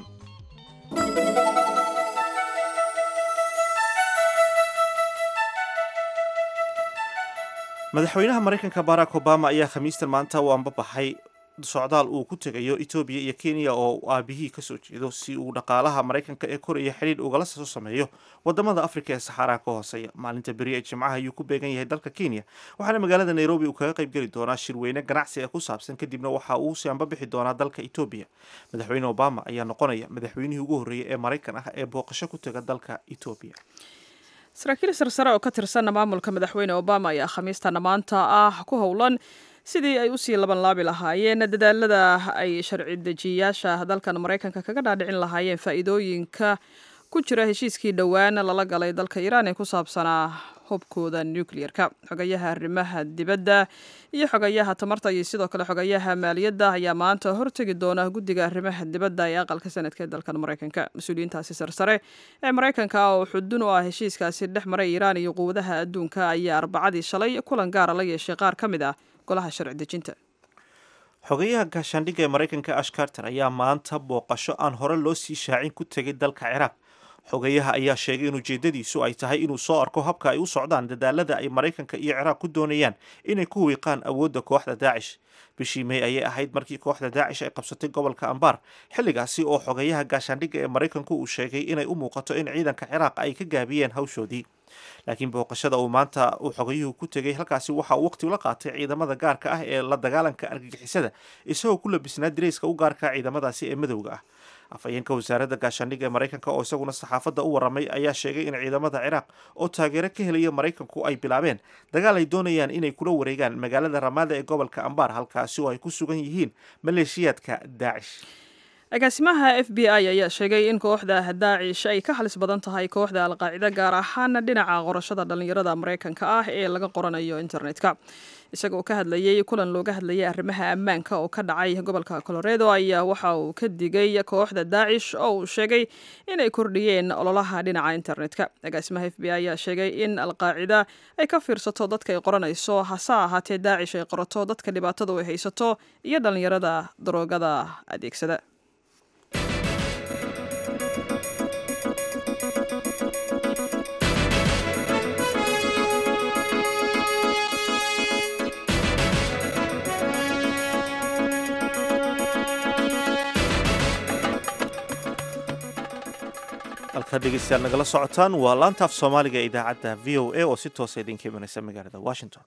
madaxweynaha maraykanka barack obama ayaa khamiistan maanta u ambabaxay socdaal uu ku tegayo etoobiya iyo kenya oo aabihii kasoo jeedo si uu dhaqaalaha maraykanka ee koraya xidhiidh ugala soo sameeyo wadamada afrika ee saxaaraha ka hooseeya maalinta beri ee jimcaha ayuu ku beegan yahay dalka kenya waxaana magaalada nairobi uu kaga qayb geli doonaa shirweyne ganacsi ee ku saabsan kadibna waxa uu si ambabixi doonaa dalka etoobiya madaxweyne obama ayaa noqonaya madaxweynihii ugu horreeyay ee maraykan ah ee booqasho ku tega dalka etoobiya saraakiil sarsare oo ka tirsan maamulka madaxweyne obama ayaa khamiistana maanta ah ku howlan sidii ay usii laban laabi lahaayeen dadaalada ay sharci dejiyayaasha dalkan maraykanka kaga dhaadhicin lahaayeen faa'iidooyinka ku jira heshiiskii dhowaan lala galay dalka iiraan ee ku saabsanaa hubkooda nucleer-ka xogayaha arrimaha dibadda iyo xogayaha tamarta iyo sidoo kale xogayaha maaliyadda ayaa maanta hortegi doona guddiga arrimaha dibadda ee aqalka sanadka ee dalkan maraykanka mas-uuliyiintaasi sarsare ee maraykanka oo xudun u ah heshiiskaasi dhex maray iiraan iyo quwadaha adduunka ayaa arbacadii shalay kulan gaara la yeeshay qaar ka mid ah golaha sharci dejinta xogayaha gaashaandhigga ee maraykanka ash carter ayaa maanta booqasho aan hore loo sii shaacin ku tegay dalka ciraaq xogayaha ayaa sheegay in ujeedadiisu ay tahay inuu soo arko habka ay u socdaan dadaalada ay maraykanka iyo ciraaq ku doonayaan inay ku wiiqaan awoodda kooxda daacish bishii may ayay ahayd markii kooxda daacish ay qabsatay gobolka ambar xilligaasi oo xogayaha gaashaandhigga ee maraykanku uu sheegay inay u muuqato in ciidanka ciraaq ay ka gaabiyeen hawshoodii laakiin booqashada uu maanta uu xogayuhu ku tegay halkaasi waxa uu waqti ula qaatay ciidamada gaarka ah ee la dagaalanka argagixisada isagoo ku labisnaa dirayska u gaarka ciidamadaasi ee madowga ah afhayeenka wasaaradda gaashaandhigga ee maraykanka oo isaguna saxaafadda u warramay ayaa sheegay in ciidamada ciraaq oo taageero ka helaya maraykanku ay bilaabeen dagaal ay doonayaan inay kula wareegaan magaalada ramaada ee gobolka ambar halkaasi oo ay ku sugan yihiin maleeshiyaadka daacish agaasimaha f b i ayaa sheegay in kooxda daacish ay ka halis badan tahay kooxda alqaacida gaar ahaan dhinaca qorashada dhallinyarada maraykanka ah ee laga qoranayo internetka isagoo ka hadlayay kulan looga hadlayay arrimaha ammaanka oo ka dhacay gobolka coloredo ayaa waxa uu ka digay kooxda daacish oo uu sheegay inay kordhiyeen ololaha dhinaca internetka agaasimaha f b i ayaa sheegay in alqaacida ay ka fiirsato dadka ay qoranayso hase ahaatee daacish ay qorato dadka dhibaatadu ay haysato iyo dhallinyarada daroogada adeegsada halkaad dhegeystayaal nagala socotaan waa laantaaf soomaaliga ee idaacadda v o a oo si toosa idinka imanaysa magaalada washington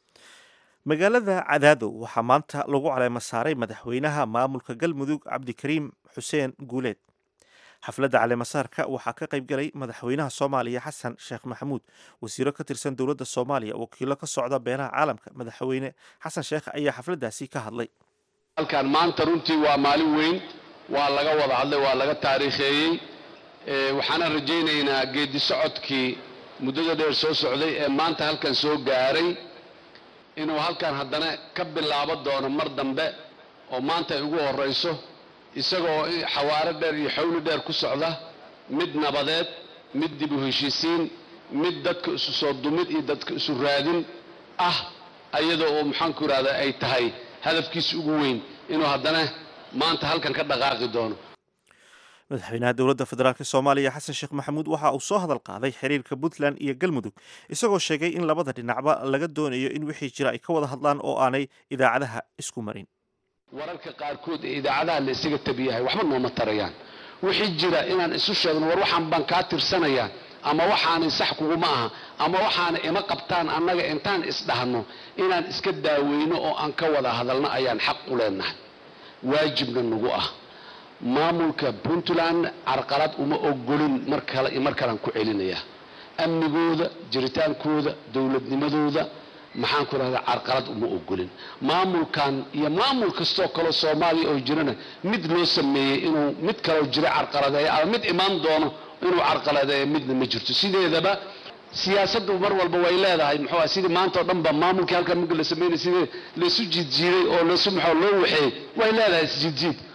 magaalada cadaado waxaa maanta lagu caleema saaray madaxweynaha maamulka galmudug cabdikariim xuseen guuleed xafladda caleemasaarka waxaa ka qayb galay madaxweynaha soomaaliya xasan sheekh maxamuud wasiiro ka tirsan dowladda soomaaliya wakiilo ka socda beelaha caalamka madaxweyne xasan sheekh ayaa xafladdaasi ka hadlay halkan maanta runtii waa maalin weyn waa laga wada hadlay waa laga taariikheeyey waxaana rajaynaynaa geeddi socodkii muddada dheer soo socday ee maanta halkan soo gaaray inuu halkan haddana ka bilaabo doono mar dambe oo maanta ay ugu horrayso isagoo xawaaro dheer iyo xawli dheer ku socda mid nabadeed mid dib u heshiisiin mid dadka isu soo dumid iyo dadka isu raadin ah ayadoo uu maxaanku idhahda ay tahay hadafkiisa ugu weyn inuu haddana maanta halkan ka dhaqaaqi doono madaxweynaha dowladda federaalk soomaaliya xasan sheekh maxamuud waxa uu soo hadal qaaday xiriirka puntland iyo galmudug isagoo sheegay in labada dhinacba laga doonayo in wixii jira ay ka wada hadlaan oo aanay idaacadaha isku marin wararka qaarkood ee idaacadaha la isaga tabiyahay waxba nooma tarayaan wixii jira inaan isu sheegno war waxaan baan kaa tirsanayaa ama waxaanay sax kuguma aha ama waxaana ima qabtaan annaga intaan isdhahno inaan iska daaweyno oo aan ka wada hadalno ayaan xaq u leenahay waajibna nagu ah maamulka puntland carqalad uma ogolin mar kale mar kalean ku celinayaa amnigooda jiritaankooda dowladnimadooda maxaan ku rahdaa carqalad uma ogolin maamulkan iyo maamul kastoo kaleo soomaaliya oo jirana mid loo sameeyey inuu mid kaleo jira carqaladeeyo ama mid imaan doono inuu carqaladeeyo midna ma jirto sideedaba siyaasaddu mar walba way leedahay muxuu sidii maanta oo dhan ba maamulkii halkan marka la sameynay sidii laysu jiidjiiday oo laysu maxaa loo waxeeyey way leedahay isjiidjiid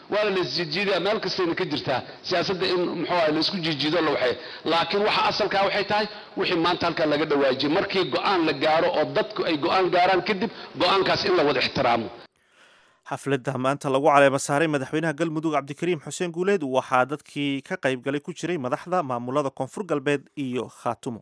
waana la isjiijiidaya meel kastayna ka jirtaa siyaasadda in muxuu ahay laisku jiijiido la waxay laakiin waxa asalkaa waxay tahay wixii maanta halkaa laga dhawaajiyey markii go'aan la gaaro oo dadku ay go'aan gaaraan kadib go'aankaas in la wada ixtiraamo xafladda maanta lagu caleema saaray madaxweynaha galmudug cabdikariim xuseen guuleed waxaa dadkii ka qayb galay ku jiray madaxda maamulada koonfur galbeed iyo khaatumo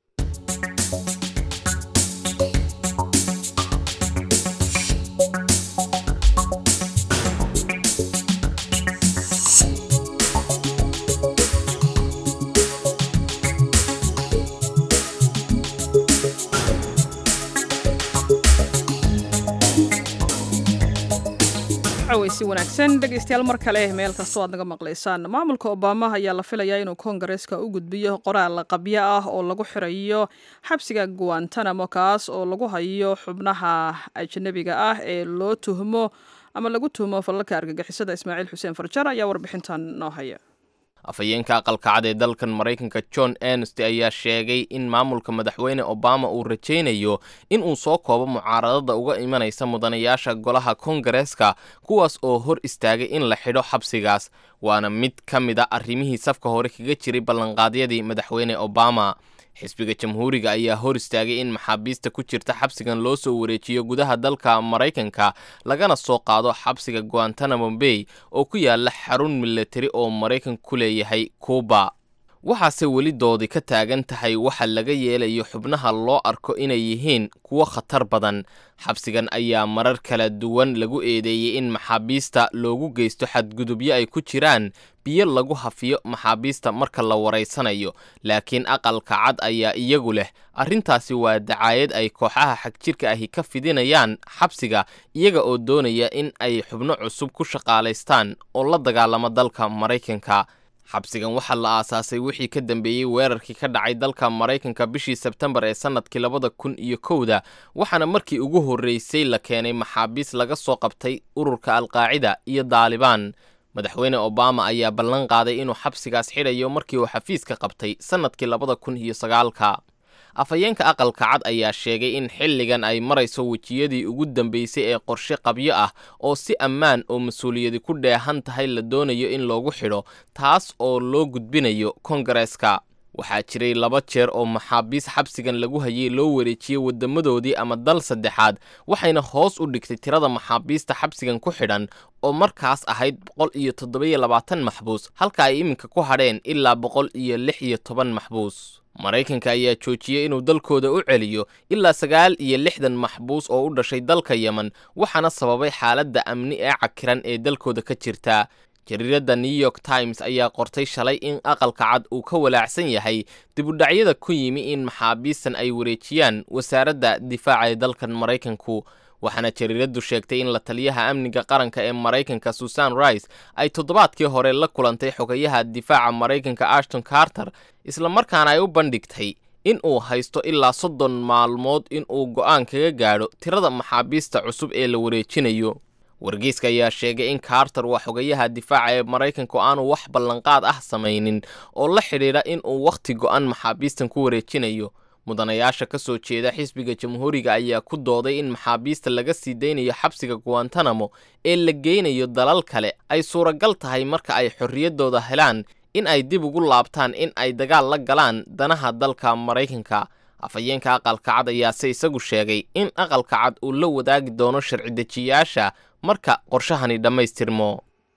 si wanaagsan dhegeystayaal mar kale meel kastoo aad naga maqlaysaan maamulka obama ayaa la filayaa inuu koongareeska u gudbiyo qoraal qabyo ah oo lagu xirayo xabsiga guantanamo kaas oo lagu hayo xubnaha ajnabiga ah ee loo tuhmo ama lagu tuhmo falalka argagixisada ismaaciil xuseen farjar ayaa warbixintan noo haya afhayeenka aqalka cad ee dalkan maraykanka john ernst ayaa sheegay in maamulka madaxweyne obama uu rajaynayo in uu soo koobo mucaaradada uga imanaysa mudanayaasha golaha kongareeska kuwaas oo hor istaagay in la xidho xabsigaas waana mid ka mid a arrimihii safka hore kaga jiray ballanqaadyadii madaxweyne obama xisbiga jamhuuriga ayaa hor istaagay in maxaabiista ku jirta xabsigan loo soo wareejiyo gudaha dalka maraykanka lagana soo qaado xabsiga guantanamo bay oo ku yaala xarun milatari oo maraykanka ku leeyahay kuuba waxaase weli doodi ka taagan tahay waxa laga yeelayo xubnaha loo arko inay yihiin kuwo khatar badan xabsigan ayaa marar kala duwan lagu eedeeyey in maxaabiista loogu geysto xadgudubyo ay ku jiraan biyo lagu hafiyo maxaabiista marka la waraysanayo laakiin aqalka cad ayaa iyagu leh arrintaasi waa dacaayad ay kooxaha xagjirka ahi ka fidinayaan xabsiga iyaga oo doonaya in ay xubno cusub ku shaqaalaystaan oo la dagaalamo dalka maraykanka xabsigan waxaa la aasaasay wixii ka dambeeyey weerarkii ka dhacay dalka maraykanka bishii sebtembar ee sannadkii labada kun iyo kowda waxaana markii ugu horreysay la keenay maxaabiis laga soo qabtay ururka alqaacida iyo daalibaan madaxweyne obama ayaa ballan qaaday inuu xabsigaas xidhayo markii uu xafiiska qabtay sannadkii labada kun iyo sagaalka afhayeenka aqalka cad ayaa sheegay in xilligan ay marayso wejiyadii ugu dambeysay ee qorshe qabyo ah oo si ammaan oo mas-uuliyadi ku dheehan tahay la doonayo in loogu xidho taas oo loo gudbinayo kongareeska waxaa jiray laba jeer oo maxaabiis xabsigan lagu hayay loo wareejiyey wadamadoodii ama dal saddexaad waxayna hoos u dhigtay tirada maxaabiista xabsigan ku xidhan oo markaas ahayd boqol iyo toddobiyo labaatan maxbuus halka ay iminka ku hadheen ilaa boqol iyo lix iyo toban maxbuus maraykanka ayaa joojiyey inuu dalkooda u celiyo ilaa sagaal iyo lixdan maxbuus oo u dhashay dalka yemen waxaana sababay xaaladda amni ee cakiran ee dalkooda ka jirta jariiradda new york times ayaa qortay shalay in aqalka cad uu ka walaacsan yahay dibudhacyada ku yimi in maxaabiistan ay wareejiyaan wasaaradda difaaca ee dalkan maraykanku waxaana jariiraddu sheegtay in la taliyaha amniga qaranka ee maraykanka susan rice ay toddobaadkii hore la kulantay xogayaha difaaca maraykanka ashton carter islamarkaana ay u bandhigtay in uu haysto ilaa soddon maalmood in uu go'aan kaga gaadho tirada maxaabiista cusub ee la wareejinayo wargeyska ayaa sheegay in carter waa xogayaha difaaca ee maraykanka oo aanu wax ballanqaad ah samaynin oo la xidhiidha in uu wakhti go'an maxaabiistan ku wareejinayo mudanayaasha ka soo jeeda xisbiga jamhuuriga ayaa ku dooday in maxaabiista laga sii daynayo xabsiga guantanamo ee la geynayo dalal kale ay suuragal tahay marka ay xorriyaddooda helaan in ay dib ugu laabtaan in ay dagaal la galaan danaha dalka maraykanka afhayeenka aqalka cad ayaase isagu sheegay in aqalka cad uu la wadaagi doono sharci dejiyaasha marka qorshahani dhammaystirmo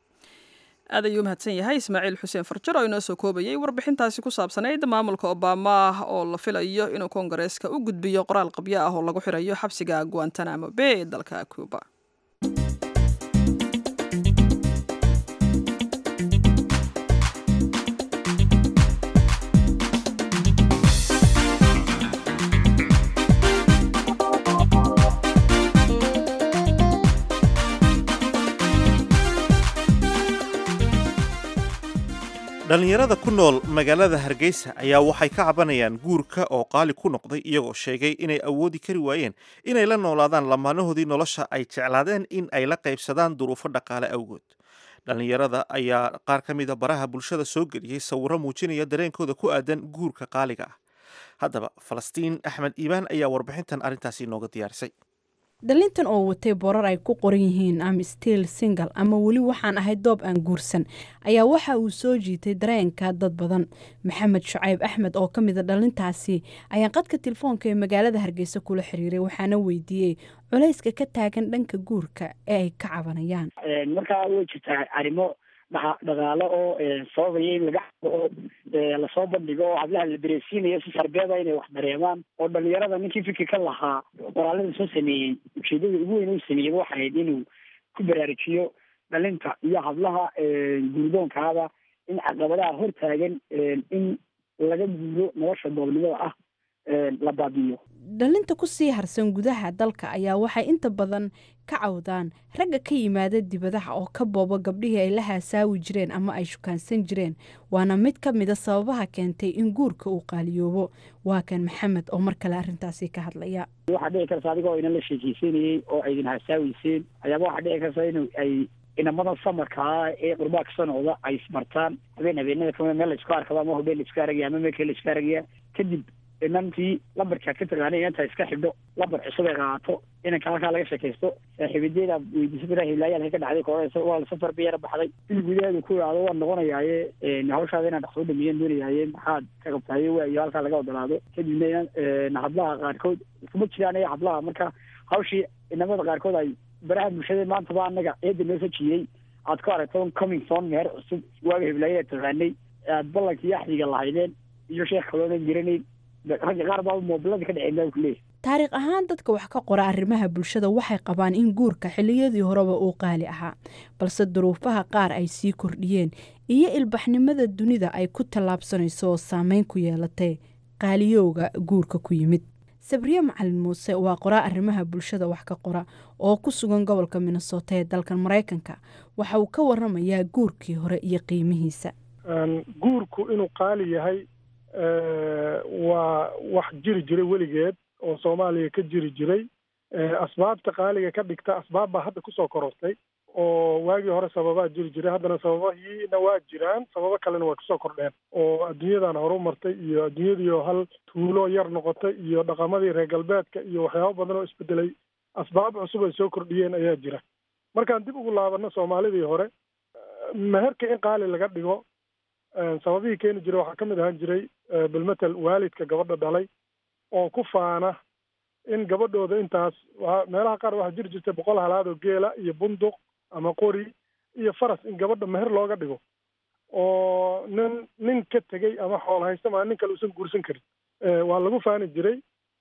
aad ayuu mahadsan yahay ismaaciil xuseen farjar oo inoo soo koobayay warbixintaasi ku saabsanayd maamulka obama oo la filayo inuu koongareeska u gudbiyo qoraal qabyo ah oo lagu xirayo xabsiga guantanamo bay ee dalka cuba dhallinyarada ku nool magaalada hargeysa ayaa waxay ka cabanayaan guurka oo qaali ku noqday iyagoo sheegay inay awoodi kari waayeen inay la noolaadaan lamaanahoodii nolosha ay jeclaadeen in ay la qaybsadaan duruufo dhaqaale awgood dhallinyarada ayaa qaar ka mida baraha bulshada soo geliyey sawirro muujinaya dareenkooda ku aadan guurka qaaliga ah haddaba falastiin axmed iibaan ayaa warbixintan arrintaasi inooga diyaarisay dhalintan oo watay borar ay ku qoran yihiin am still single ama weli waxaan ahay doob aan guursan ayaa waxa uu soo jiitay dareenka dad badan maxamed shucayb axmed oo ka mida dhalintaasi ayaa qadka telefoonka ee magaalada hargeysa kula xiriiray waxaana weydiiyey culayska ka taagan dhanka guurka ee ay ka cabanayaan markaa way jirtaa arrimo dhaqaale oo sababaya in laga oo lasoo bandhigo oo hablaha la dareensiinayo si sarbeeda inay wax dareemaan oo dhalinyarada ninkii fikirka lahaa qoraalada soo sameeyey ujeedada ugu weyn u sameeyey waxay ahayd inuu ku baraarujiyo dhalinta iyo hablaha guurdoonkaaba in caqabadaha hor taagan in laga guuro nolosha doobnimada ah la baabiyo dhalinta ku sii harsan gudaha dalka ayaa waxay inta badan ka cawdaan ragga ka yimaada dibadaha oo ka booba gabdhihii ay la haasaawi jireen ama ay shukaansan jireen waana mid ka mida sababaha keentay in guurka uu qaaliyoobo waa kan maxamed oo mar kale arrintaasi ka hadlaya waxaa dhici karta adigoo inan la sheekeysanayey oo aydin haasaaweyseen ayaaba waxaa dhici karta in ay inamada samarkaa ee qurbaa ka sanooda ay ismartaan habeen habeenada kama meel laisku arkaba ama hobeen laiska aragaya ama meelkee laiska aragaya kadib inantii lambarkaad ka taqaana inanta iska xidho lambar cusub ay qaato inanka halkaa laga sheekaysto saaxiibadeeda weydiisa bira hilaaya halka ka dhacday kooreysa waa safar ba yara baxday il gudaheedu ku ihaado waa noqonayaaye hawshaada inaan dhaqsoo dhameeyeen doonayaaye maxaad ka qabtaaye waayo halkaa laga odolaado kadibna hablaha qaarkood kuma jiraan ee hablaha marka hawshii inamada qaarkood ay baraha bulshada maantaba anaga eeda noo sajiyey aad ku aragto coming son meher cusub waaga heblaayada taqaanay aad ballankii axdiga lahaydeen iyo sheekh kaloonan jiranayn ragga qaar baa moobilada ka dhaceen baa kuleeyahy taariikh ahaan dadka wax ka qora arrimaha bulshada waxay qabaan in guurka xilliyadii horeba uu qaali ahaa balse duruufaha qaar ay sii kordhiyeen iyo ilbaxnimada dunida ay ku tallaabsanayso oo saameyn ku yeelatay qaaliyowga guurka ku yimid sabriye macalin muuse waa qoraa arrimaha bulshada wax ka qora oo ku sugan gobolka minnesota ee dalkan maraykanka waxa uu ka waramayaa guurkii hore iyo qiimihiisa guurku inuu qaali yahay waa wax jiri jiray weligeed oo soomaaliya ka jiri jiray asbaabta qaaliga ka dhigta asbaab baa hadda kusoo korortay oo waagii hore sababaa jiri jiray haddana sababahiina waa jiraan sababo kalena waa kusoo kordheen oo adduunyadan horu martay iyo adduunyadiioo hal tuulo yar noqotay iyo dhaqamadii reer galbeedka iyo waxyaabo badan oo isbedelay asbaab cusub ay soo kordhiyeen ayaa jira markaan dib ugu laabano soomaalidii hore meherka in qaali laga dhigo sababihii keeni jiray waxaa ka mid ahaan jiray bilmetel waalidka gabadha dhalay oo ku faana in gabadhooda intaas meelaha qaar waxaa jiri jirtay boqol halaad oo geela iyo bunduq ama qori iyo faras in gabadha meher looga dhigo oo nin nin ka tegey ama xool haysta maa nin kale uusan guursan karin waa lagu faani jiray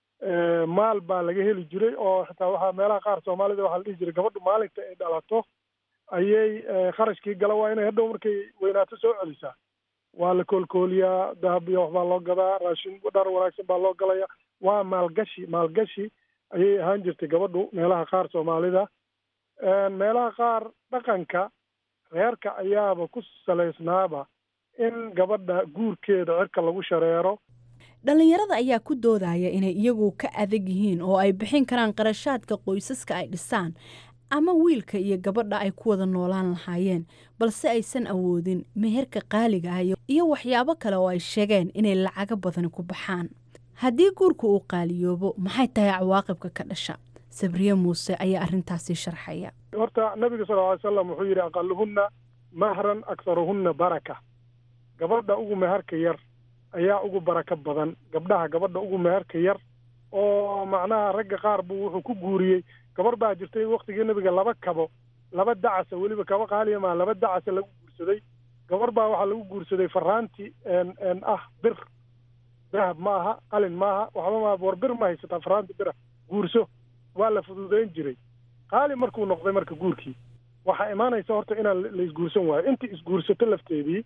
maal baa laga heli jiray oo xitaa waxaa meelaha qaar soomaalida waxaa la dhihi jiray gabadhu maalinta ay dhalato ayay kharashkii gala waa inay hadhow markay weynaato soo celisaa waa la koolkooliyaa dahab iyo waxbaa loo gadaa raashin dhar wanaagsan baa loo galaya waa maalgashi maalgashi ayay ahaan jirtay gabadhu meelaha qaar soomaalida meelaha qaar dhaqanka reerka ayaaba ku salaysnaaba in gabadha guurkeeda cirka lagu shareero dhallinyarada ayaa ku doodaya inay iyagu ka adag yihiin oo ay bixin karaan qarashaadka qoysaska ay dhisaan ama wiilka iyo gabadha ay ku wada noolaan lahaayeen balse aysan awoodin meherka qaaliga ah iyo waxyaabo kale oo ay sheegeen inay lacago badani ku baxaan haddii guurka uu qaaliyoobo maxay tahay cawaaqibka ka dhasha sabriye muuse ayaa arrintaasi sharxaya horta nabiga sal ly salam wuxuu yidhi aqaluhunna mahran akharuhunna baraka gabadha ugu meherka yar ayaa ugu barako badan gabdhaha gabadha ugu meherka yar oo macnaha ragga qaar buu wuxuu ku guuriyey gabar baa jirtay waktigii nabiga laba kabo laba dacasa weliba kaba qaaliya maa laba dacasa lagu guursaday gabar baa waxaa lagu guursaday faraanti n ah bir dahab ma aha qalin maaha waxba maa war bir ma haysataa faraanti bira guurso waa la fududeyn jiray qaali markuu noqday marka guurkii waxaa imaanaysa horta inaan la isguursan waayo intii isguursato lafteedii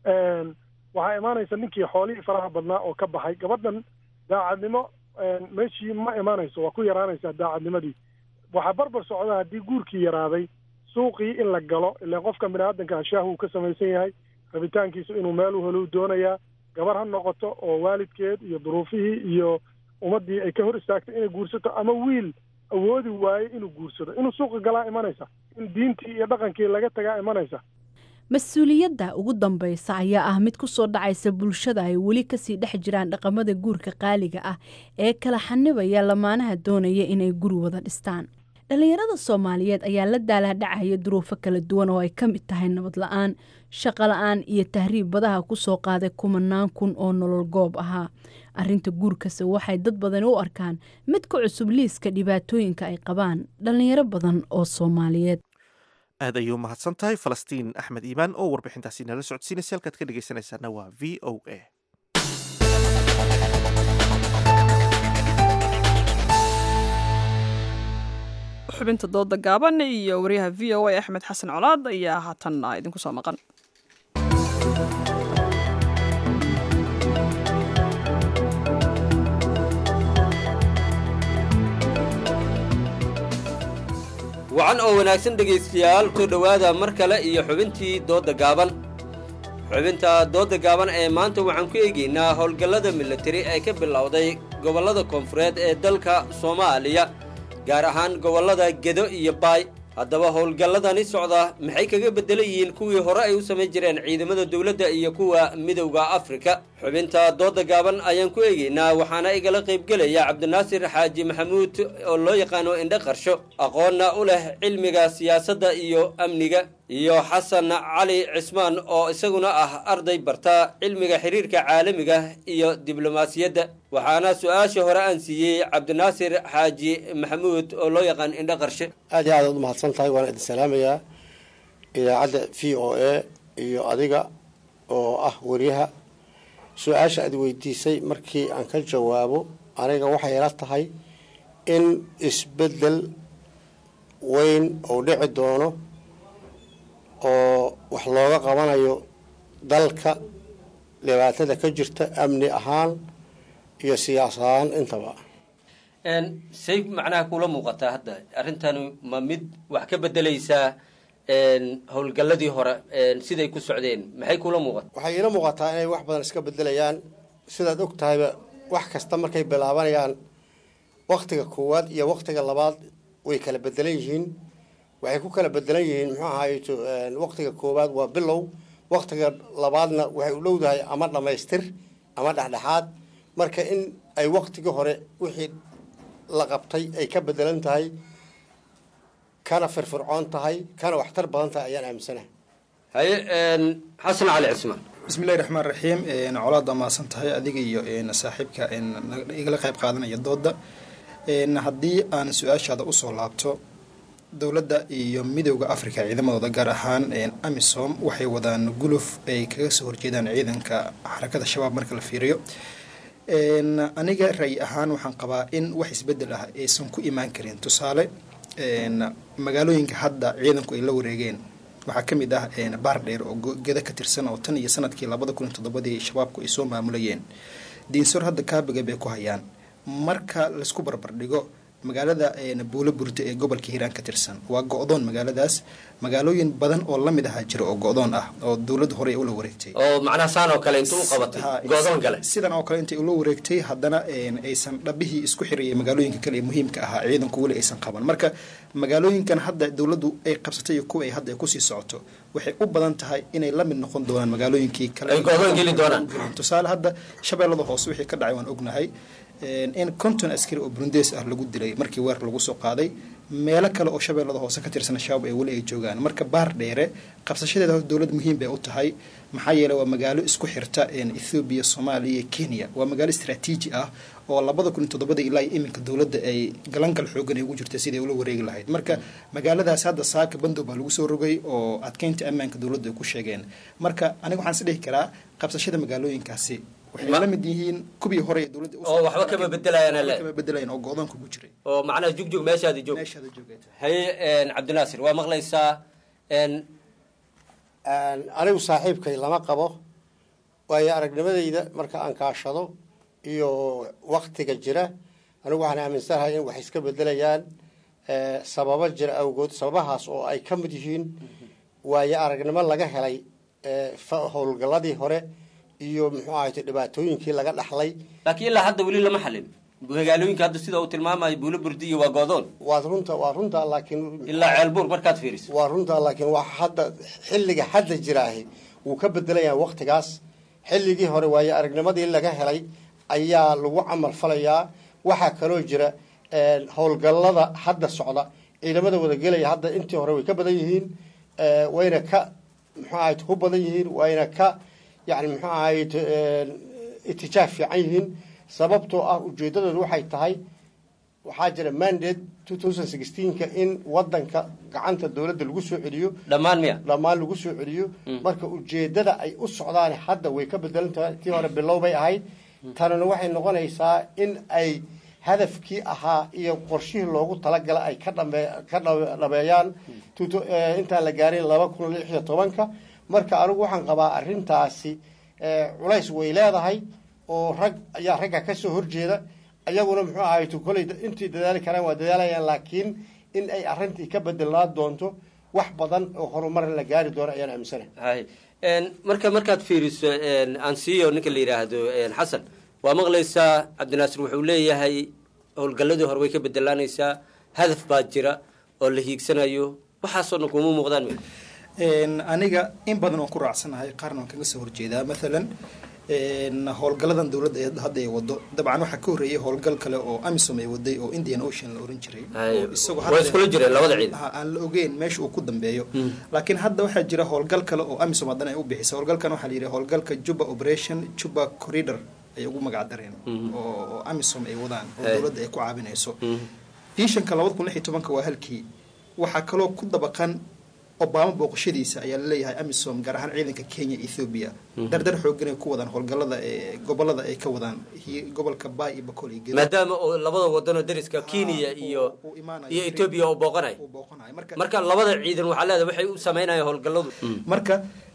waxaa imaanaysa ninkii xoolihii faraha badnaa oo ka baxay gabadhan daacadnimo meeshii ma imaanayso waa ku yaraanaysaa daacadnimadii waxaa barbar socda haddii guurkii yaraaday suuqii in la galo ilaan qofka biniaadanka ashaahu uu ka samaysan yahay rabitaankiisu inuu meel u helo u doonayaa gabar ha noqoto oo waalidkeed iyo duruufihii iyo ummaddii ay ka hor istaagtay inay guursato ama wiil awoodi waaye inuu guursado inuu suuqa galaa imanaysa in diintii iyo dhaqankii laga tagaa imanaysa mas-uuliyadda ugu dambaysa ayaa ah mid ku soo dhacaysa bulshada ay weli kasii dhex jiraan dhaqamada guurka qaaliga ah ee kala xanibaya lamaanaha doonaya inay guri wada dhistaan dhallinyarada soomaaliyeed ayaa la daalaadhacaya duruufo kala duwan oo ay ka mid tahay nabad la-aan shaqo la-aan iyo tahriib badaha kusoo qaaday kumanaan kun oo nolol goob ahaa arrinta guurkase waxay dad badani u arkaan mid ka cusub liiska dhibaatooyinka ay qabaan dhallinyaro badan oo soomaaliyeed aad ayuu mahadsan tahay falastiin axmed iimaan oo warbixintaasi nala socodsiinaysa halkaad ka dhegeysanaysaana waa v o a xubinta dooda gaaban iyo wariyaha v o a axmed xasan colaad ayaa haatan idinku soo maqan wacan oo wanaagsan dhegaystayaal soo dhowaada mar kale iyo xubintii doodda gaaban xubinta doodda gaaban ee maanta waxaan ku eegaynaa howlgallada militari ee ka bilowday gobollada koonfureed ee dalka soomaaliya gaar ahaan gobollada gedo iyo baay haddaba howlgalladani socda maxay kaga beddelan yihiin kuwii hore ay u samayn jireen ciidamada dowladda iyo kuwa midowda afrika xubinta doodda gaaban ayaan ku eegaynaa waxaana igala qaybgelaya cabdinaasir xaaji maxamuud oo loo yaqaano indhe qarsho aqoonna u leh cilmiga siyaasadda iyo amniga iyo xasan cali cismaan oo isaguna ah arday barta cilmiga xiriirka caalamiga iyo diblomaasiyadda waxaana su-aasha hore aan siiyey cabdinaasir xaaji maxamuud oo loo yaqaan indhe qarshe aad iyo aad aad u mahadsan tahay waana idin salaamayaa idaacadda v o a iyo adiga oo ah wariyaha su-aasha aad weydiisay markii aan ka jawaabo aniga waxay ila tahay in isbeddel weyn uu dhici doono oo wax looga qabanayo dalka dhibaatada ka jirta amni ahaan iyo siyaas ahaan intaba say macnaha kula muuqataa hadda arrintani ma mid wax ka bedelaysaa howlgalladii hore siday ku socdeen maxay kula muuqata waxay iila muuqataa inay wax badan iska bedelayaan sidaad og tahayba wax kasta markay bilaabanayaan waktiga koowaad iyo waktiga labaad way kala bedelan yihiin waxay ku kala bedelan yihiin muxuu ahaayeto waktiga koowaad waa bilow waktiga labaadna waxay u dhowdahay ama dhammaystir ama dhexdhexaad marka in ay waktigii hore wixii la qabtay ay ka bedelan tahay kana firfircoon tahay kana waxtar badan tahay ayaan aaminsanahay haye xasan cali cismaan bismillahi raxmaan raxiim colaad waa mahadsan tahay adiga iyo saaxiibka igala qayb qaadanaya dooda haddii aan su-aashaada usoo laabto dowladda iyo midowda africa ciidamadooda gaar ahaan amisom waxay wadaan guluf ay kaga soo horjeedaan ciidanka xarakada shabaab marka la fiiriyo aniga ray ahaan waxaan qabaa in wax isbedel ah aysan ku imaan karin tusaale magaalooyinka hadda ciidanku ay la wareegeen waxaa ka mid ah baardheer oo geda ka tirsan oo tan iyo sanadkii labada kun iyo toddobadii shabaabku ay soo maamulayeen diinsor hadda kaabiga bay ku hayaan marka laisku barbardhigo magaalada buulo burda ee gobolka hiiraan ka tirsan waa go-doon magaaladaas magaalooyin badan oo lamid ahaa jira oo go-doon ah oo dowladda hore ula wareegtay oo macnaha saan oo kale intuu u qabatay go-doon gale sidan oo kale intay ula wareegtay haddana aysan dhabihii isku xirayay magaalooyinka kale ee muhiimka ahaa ciidanku weli aysan qaban marka magaalooyinkan hadda dowladdu ay qabsatay iyo kuwa ay hadda ay kusii socoto waxay u badan tahay inay la mid noqon doonaan magaalooyinkii kale ay go-doon geli doonaan tusaale hadda shabeellada hoose wixii ka dhacay waan ognahay in konton askari oo burundees ah lagu dilay markii weer lagu soo qaaday meelo kale oo shabeellada hoose ka tirsan shabaab ee weli ay joogaan marka baar dheere qabsashadeeda hor dowlad muhiim bay u tahay maxaa yeeley waa magaalo isku xirta ethoobiya soomaaliya iyo kenya waa magaalo istraatiiji ah oo labada kun iyo toddobada ilaa iyo iminka dowladda ay galangal xoogan ay ugu jirta siday ula wareegi lahayd marka magaaladaas hadda saaka bandow baa lagu soo rogay oo adkeynta ammaanka dowladda ay ku sheegeen marka aniga waxaan is dhihi karaa qabsashada magaalooyinkaasi waxay la mid yihiin kubii hore ee dowladda oo waxba kama bedelayaan le kama bedelayaan oo go-doonka ku jiray oo macnaha jugjug meeshaadi joog meeshaada joogay haye cabdinaasir waa maqlaysaa anigu saaxiibkay lama qabo waayo aragnimadayda marka aan kaashado iyo waktiga jira anigu waxaan aaminsanahay in wax iska bedelayaan sababo jira awgood sababahaas oo ay ka mid yihiin waayo aragnimo laga helay howlgalladii hore iyo muxuu ahayte dhibaatooyinkii laga dhaxlay laakiin ilaa hadda weli lama xalin magaalooyinka hadda sida uu tilmaamayo buulo burdiyo waa goodoon waa runta waa runta laakiin ilaa ceelbuur markaad fiiriso waa runta laakiin wax hadda xilliga hadda jiraahi wuu ka bedelayaa waktigaas xilligii hore waayo aragnimadii laga helay ayaa lagu camal falayaa waxaa kaloo jira howlgallada hadda socda ciidamada wadagelaya hadda intii hore way ka badan yihiin wayna ka muxuu ahayd ku badan yihiin wayna ka yani muxuu ahayd itijaah fiican yihiin sababtoo ah ujeedadoodu waxay tahay waxaa jira mandate two thousand sixteenka in wadanka gacanta dowladda lagu soo celiyo dhammaan miya dhammaan lagu soo celiyo marka ujeedada ay u socdaan hadda way ka bedelan tahay tii hore bilow bay ahayd tanina waxay noqonaysaa in ay hadafkii ahaa iyo qorshihii loogu talagala ay ka dhame ka dhameeyaan intaan la gaarin laba kun lix iyo tobanka marka anigu waxaan qabaa arrintaasi culays way leedahay oo rag ayaa ragga ka soo horjeeda ayaguna muxuu ahay koley intii dadaali karaan waa dadaalayaan laakiin in ay arrintii ka bedelnaan doonto wax badan oo horumar la gaari doono ayaan aaminsanahay hay marka markaad fiiriso ansiyo ninka la yidhaahdo xasan waa maqlaysaa cabdinaasir wuxuu leeyahay howlgalladii hore way ka bedelaanaysaa hadaf baa jira oo la hiigsanayo waxaasoo dhan kuma muuqdaan mi aniga in badan waan ku raacsanahay qaarna waan kaga soo horjeedaa maalan howlgaladan dowladda ee hadda ay wado dabcan waxaa ka horreeyay howlgal kale oo amisom ay waday oo indian ocean la oran jiray isagoo waa iskula jireen labada ciid aan la ogeyn meesha uu ku dambeeyo laakiin hadda waxaa jira howlgal kale oo amisom haddana ay u bixisay howlgalkan waxaa la yidhi howlgalka juba operation juba corridor ay ugu magac dareen oo amisom ay wadaan oo dowladda ay ku caabinayso fiishanka labada kun lix iyo tobanka waa halkii waxaa kaloo ku dabaqan obama booqashadiisa ayaa laleeyahay amisom gaar ahaan ciidanka kenya ethoobia dardar xoogan ay ku wadaan howlgalada ee gobolada ay ka wadaan gobolka bay iyo bakool iyo maadaama oo labada wadanoo dariska kenya iyo iyo etoobiya oo booqanay marka labada ciidan waxaa leedahay waxay u sameynayaan howlgaladu marka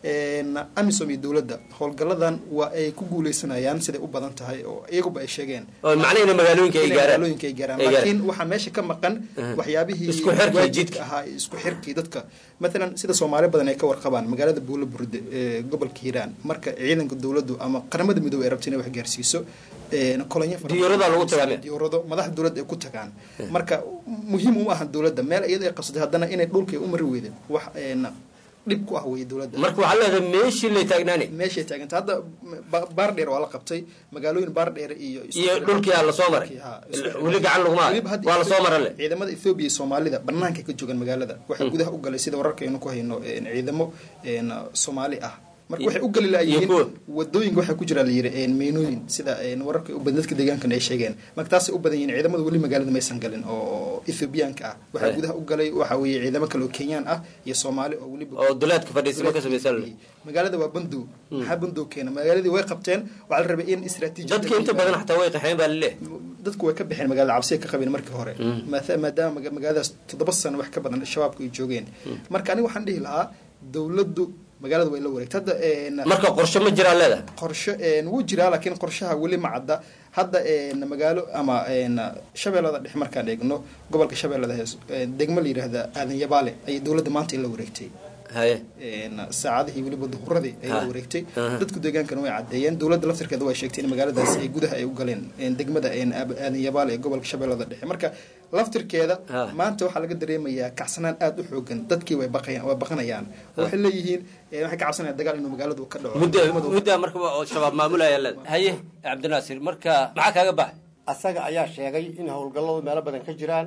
amisom iyo dowladda howlgaladan waa ay ku guuleysanayaan siday u badan tahay oo iyaguba ay sheegeen macnahina magaalooyinka ay gaaraan magaalooyinka ay gaaraan laakiin waxaa meesha ka maqan waxyaabihii Isku xirkii waajibka jidka. ahaa iyo isku xirkii dadka matalan sida soomaali badan ay ka warqabaan magaalada buulo burde ee gobolka hiiraan marka ciidanka dowladdu ama qaramada midoobey ay rabta inay wax gaarsiiso kolonyo fara badan- Diyaaradaha lagu tagaa meel. diyaarado madaxda dowladda ay ku tagaan marka muhiim uma ahan dowladda meel iyada ay qabsatay haddana inay dhulkay u mari weydeen wax een, dhib ku ah weye dowladda marka waxaa leedahay meeshii lay taagnaanay meeshay taaganta hadda ba- baardheer waa la qabtay magaalooyin baardheer iyo iyo dhulkii aa lasoo maray weli gacan laguma hayo Weliba hadda waa lasoo mara le ciidamada Ethiopia iyo Soomaalida banaanka ka joogan magaalada waxay gudaha u galay sida wararkaynu ku hayno een, ciidamo een, Soomaali ah marka waxay u gali laayihiin wadooyinka waxaa ku jira la yiri een, meenooyin sida een, wararka u badan dadka deegaankan ay sheegeen marka taasay u badan yihiin ciidamada weli magaalada maysan galin oo Ethiopiaanka ah waxaa Hey. gudaha u galay waxa weeye ciidamo kale oo Kenyaan ah iyo Soomaali oo weliba oo duleedka fadhiisimo ka samaysan le magaalada waa bandow maxaa bandow keena magaaladii way qabteen waxaa la rabay in istiraatiiji dadka inta badan xataa way qaxeen baa laleeyahay dadku way ka baxeen magaalada cabsiya ka qabeen markii hore Maata- maadaama maga- magaaladaas toddoba sano wax ka badan shabaabku ay joogeen marka aniga waxaan dhihi lahaa dowladdu magaalada way la wareegtay hadda een, marka qorshe ma jiraa leedahay qorshe een, wuu jiraa laakiin qorshaha weli ma cadda hadda een, magaalo ama een, shabeellada dhexe markaan eegno gobolka shabeellada hees een, degmo la yidhaahda aadan yabaale ayay dowladda maanta la wareegtay haye een, saacadihii weliba duhuradii ay la Ha. wareegtay Aha. dadku deegaankana way caddeeyeen dowladda laftirkeeda way sheegtay in magaaladaas ay gudaha ay u galeen een, degmada een, Aab- aadan yabaale ee gobolka shabeellada dhexe marka laftirkeeda maanta waxaa laga dareemayaa kacsanaan aada u xoogan dadkii way baqayaan way baqanayaan waxay leeyihiin eh, waxay ka cabsanayaan dagaal inuu magaaladu ka dhaco muddo muddaa marka oo shabaab maamulaya leedahay haye cabdinaasir marka maxaa kaaga baxay asaga ayaa sheegay in howlgalladu meelo badan ka jiraan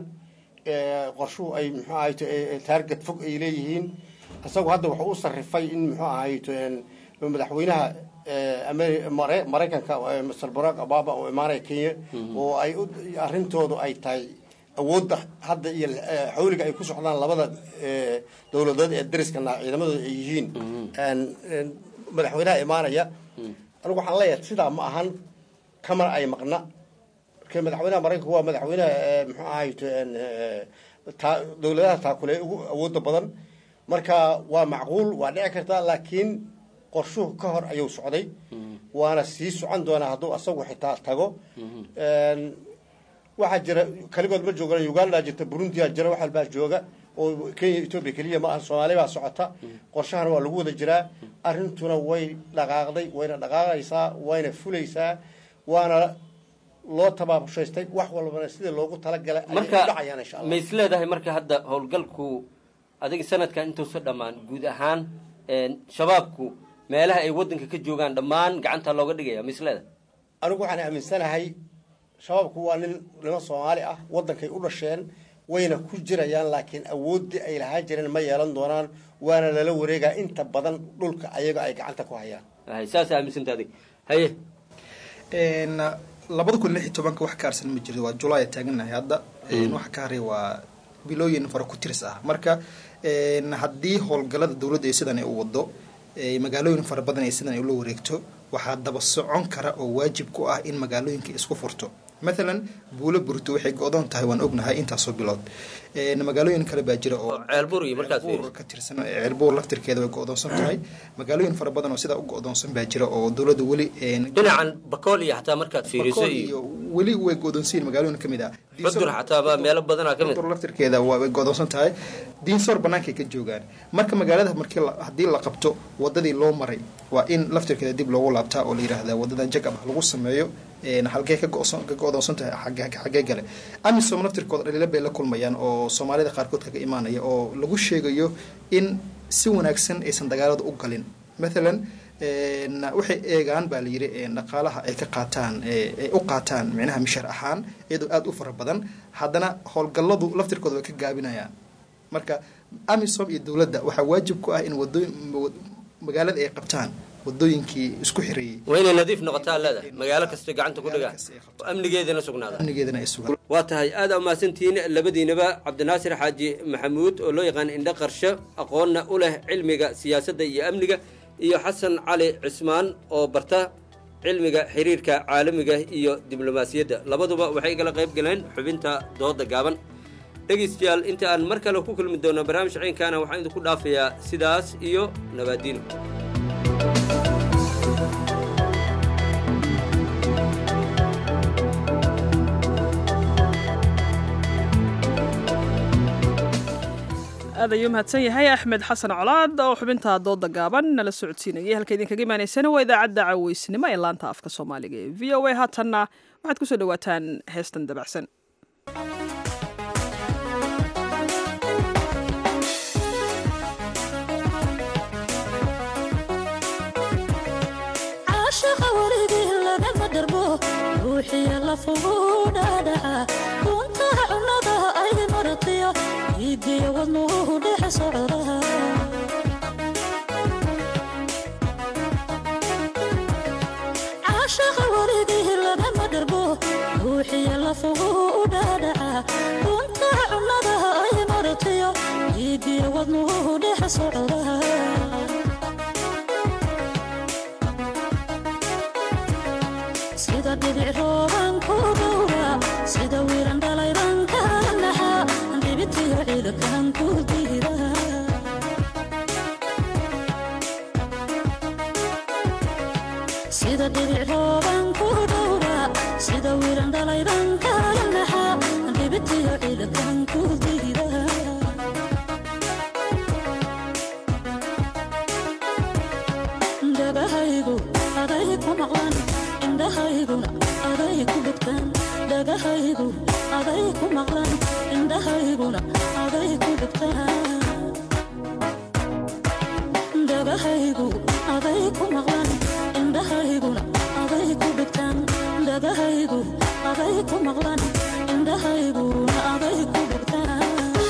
ee, qorshuhu ay muxuu ahayto taarget fog ay leeyihiin isagu hadda wuxuu u sarrifay in muxuu ahayto een, madaxweynaha ee, Ameri- Mare- maraykanka ee, mr barack obama oo imaanaya kenya oo ay u- arrintoodu ay tahay awoodda hadda iyo ee, xawliga ay ku socdaan labada ee, dowladood ee dariskana ciidamadooda ay yihiin een, een, madaxweynaha imaanaya anigu waxaan leeyahay sidaa ma ahan kamana ay maqna marka madaxweynaha maraykanku waa madaxweynaha ee, muxuu ahayto een, ee, taa- dowladaha taakule ugu awooda badan marka waa macquul waa dhici kartaa laakiin qorshuhu ka hor ayuu socday waana sii socon doonaa hadduu asagu xitaa tago Een, waxaa jira kaligood ma joogaan uganda jirta burundiya jira wax walbaa jooga oo kenya etoobiya keliya ma aha soomaali baa socota qorshahana waa lagu wada jiraa arrintuna way dhaqaaqday wayna dhaqaaqaysaa wayna fulaysaa waana loo tabaabushhaystay wax walbana sidii loogu talagalay ayay u marka dhacayaan insha allah ma is leedahay marka hadda howlgalku adiga sanadkan intuusa dhammaan guud ahaan een, shabaabku meelaha ay wadanka ka joogaan dhammaan gacanta looga dhigaya ma is leedahay anigu waxaan aaminsanahay shabaabku waa nin niman soomaali ah wadankay u dhasheen wayna ku jirayaan laakiin awooddii ay lahaan jireen ma yeelan doonaan waana lala wareegaa inta badan dhulka ayaga ay gacanta ku hayaan saas aaminsantaa adig haye labada kun lix iyo tobanka wax ka harsan ma jiro waa julaay taaganahay hadda waxa ka haray waa bilooyin fara ku tiris ah marka haddii howlgalada dowladda ay sidan ay u wado magaalooyin fara badan ay sidan ay ula wareegto waxaa daba socon kara oo waajib ku ah in magaalooyinka isku furto mathalan buulo burto waxay go-doon tahay waan ognahay intaasoo bilood magaalooyin kale baa jira oo ceelbuur iyo markaad fiiriso ka tirsan ceelbuur laftirkeeda way go-doonsan tahay magaalooyin fara badan oo sidaa u go-doonsan baa jira oo dowladda weli dhinacan bakool iyo xataa markaad fiiriso Bakool iyo weli way go-doonsan yihiin magaalooyin kamid ah xudur xataa ba meelo badanaa ka mid Xudur laftirkeeda waa way go-doonsan tahay diinsoor bannaankay ka joogaan marka magaalada markii la- haddii la qabto wadadii loo maray waa in laftirkeeda dib loogu laabtaa oo la yidhaahdaa wadadan jagab ah lagu sameeyo een, halkee ka go-son- ka go-doonsan tahay xagee- xagee gale amisom laftirkooda dhaliilo bay la kulmayaan oo soomaalida qaarkood kaga imaanaya oo lagu sheegayo in si wanaagsan aysan dagaalada u galin mathalan een, waxay eegaan baa la yidhi een, dhaqaalaha ay ka qaataan ee ay u qaataan micnaha mishar ahaan iyadoo aada u fara badan haddana howlgalladu laftirkooda way ka gaabinayaan marka amisom iyo dowladda waxaa waajib ku ah in wadooyin magaalada ay qabtaan wadooyinkii isku xireeyey waa inay nadiif noqotaa leedahay magaalo kasta gacanta ku dhigaan oo amnigeedana sugnaada amnigeedana ay sugaan waa tahay aad aa umahadsantihiin labadiinaba cabdinaasir xaaji maxamuud oo loo yaqaan indho qarsho aqoonna u leh cilmiga siyaasadda iyo amniga iyo xasan cali cismaan oo barta cilmiga xiriirka caalamiga iyo diblomaasiyadda labaduba waxay igala qayb galeen xubinta dooda gaaban dhegaystayaal inta aan mar kale ku kulmi doono barnaamij ciinkaana waxaan idinku dhaafayaa sidaas iyo nabaadiino aad ayuu mahadsan yahay axmed xasan colaad oo xubinta dooda gaaban nala socodsiinayay halka idinkaga imaanaysana waa idaacadda caweysnimo ee laanta afka soomaaliga ee v o a haatanna waxaad kusoo dhawaataan heestan dabacsan caashaqa weligii lagama darbo ruuxiya lafuguu dhaadhaca kuntaha cunnada ay maratiyo iigiyo wadnuhu dhex socda caashaqa weligii lagama darbo ruuxiya lafuguu dhaadhaca kuntaha cunnada ay maratiyo iigiyo wadnuhu dhex socda sida dhibic rooban ku dhowra sida wiiran dhalayban kala naxa dhibitiyo ciidakan ku diira sida dhibic rooban ku dhowra sida wiiran dhalayban kala naxa dhibitiyo ciidakan ku diira dhagahaygu aday ku maqlan indhahayguna aday ku dhegtaan dhagahaygu aday ku maqlan indhahayguna aday ku dhegtaan dhagahaygu aday ku maqlan indhahayguna aday ku dhegtaan dhagahaygu aday ku maqlan indhahayguna aday ku dhegtaan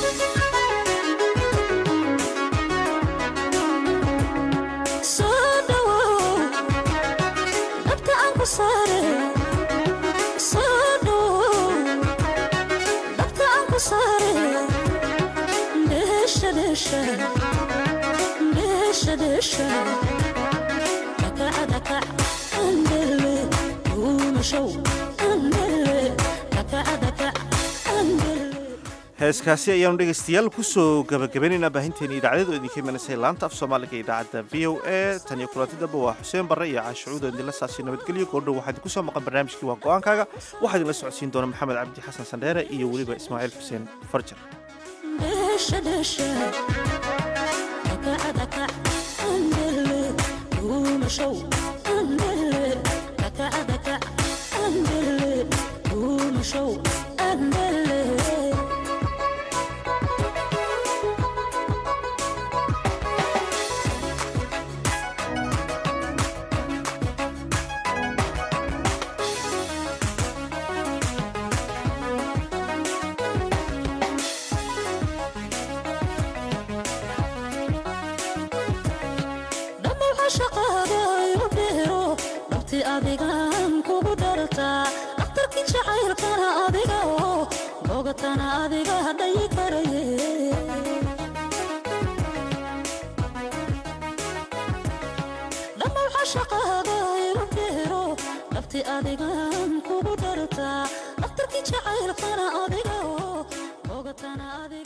soo dhawow dhabta aan ku saare soo dhawow dhabta aan ku saare dheesha dheesha dheesha dheesha dhakaca dhakac andele duumashow andele dhakaca dhakac andele heeskaasi ayaanu dhegaystayaal kusoo gabagabaynaynaa baahinteena idaacadyadu idinka imanaysa laanta af soomaaliga ee idaacadda v o a tan iyo kulanti damba waa xuseen barre iyo caashucuud oo idinla saasiyo nabadgelyo goordhow waxaa idinku soo maqan barnaamijkii waa go-aankaaga waxaa idinla socodsiin doona maxamed cabdi xasan sandheere iyo weliba ismaaciil xuseen farjar dheesha dheesha dhakaca dhakac andele duumashow andele dhakaca dhakac andele duumashow andele cashaqaaga igu beero dhabti adigan kugu dhartaa dhakhtarkii jacaylkana adiga oo bogatana adiga hadhayi karaye dhammaw cashaqaaga igu beero dhabti adigan kugu dhartaa dhakhtarkii jacaylkana adiga oo bogatana adiga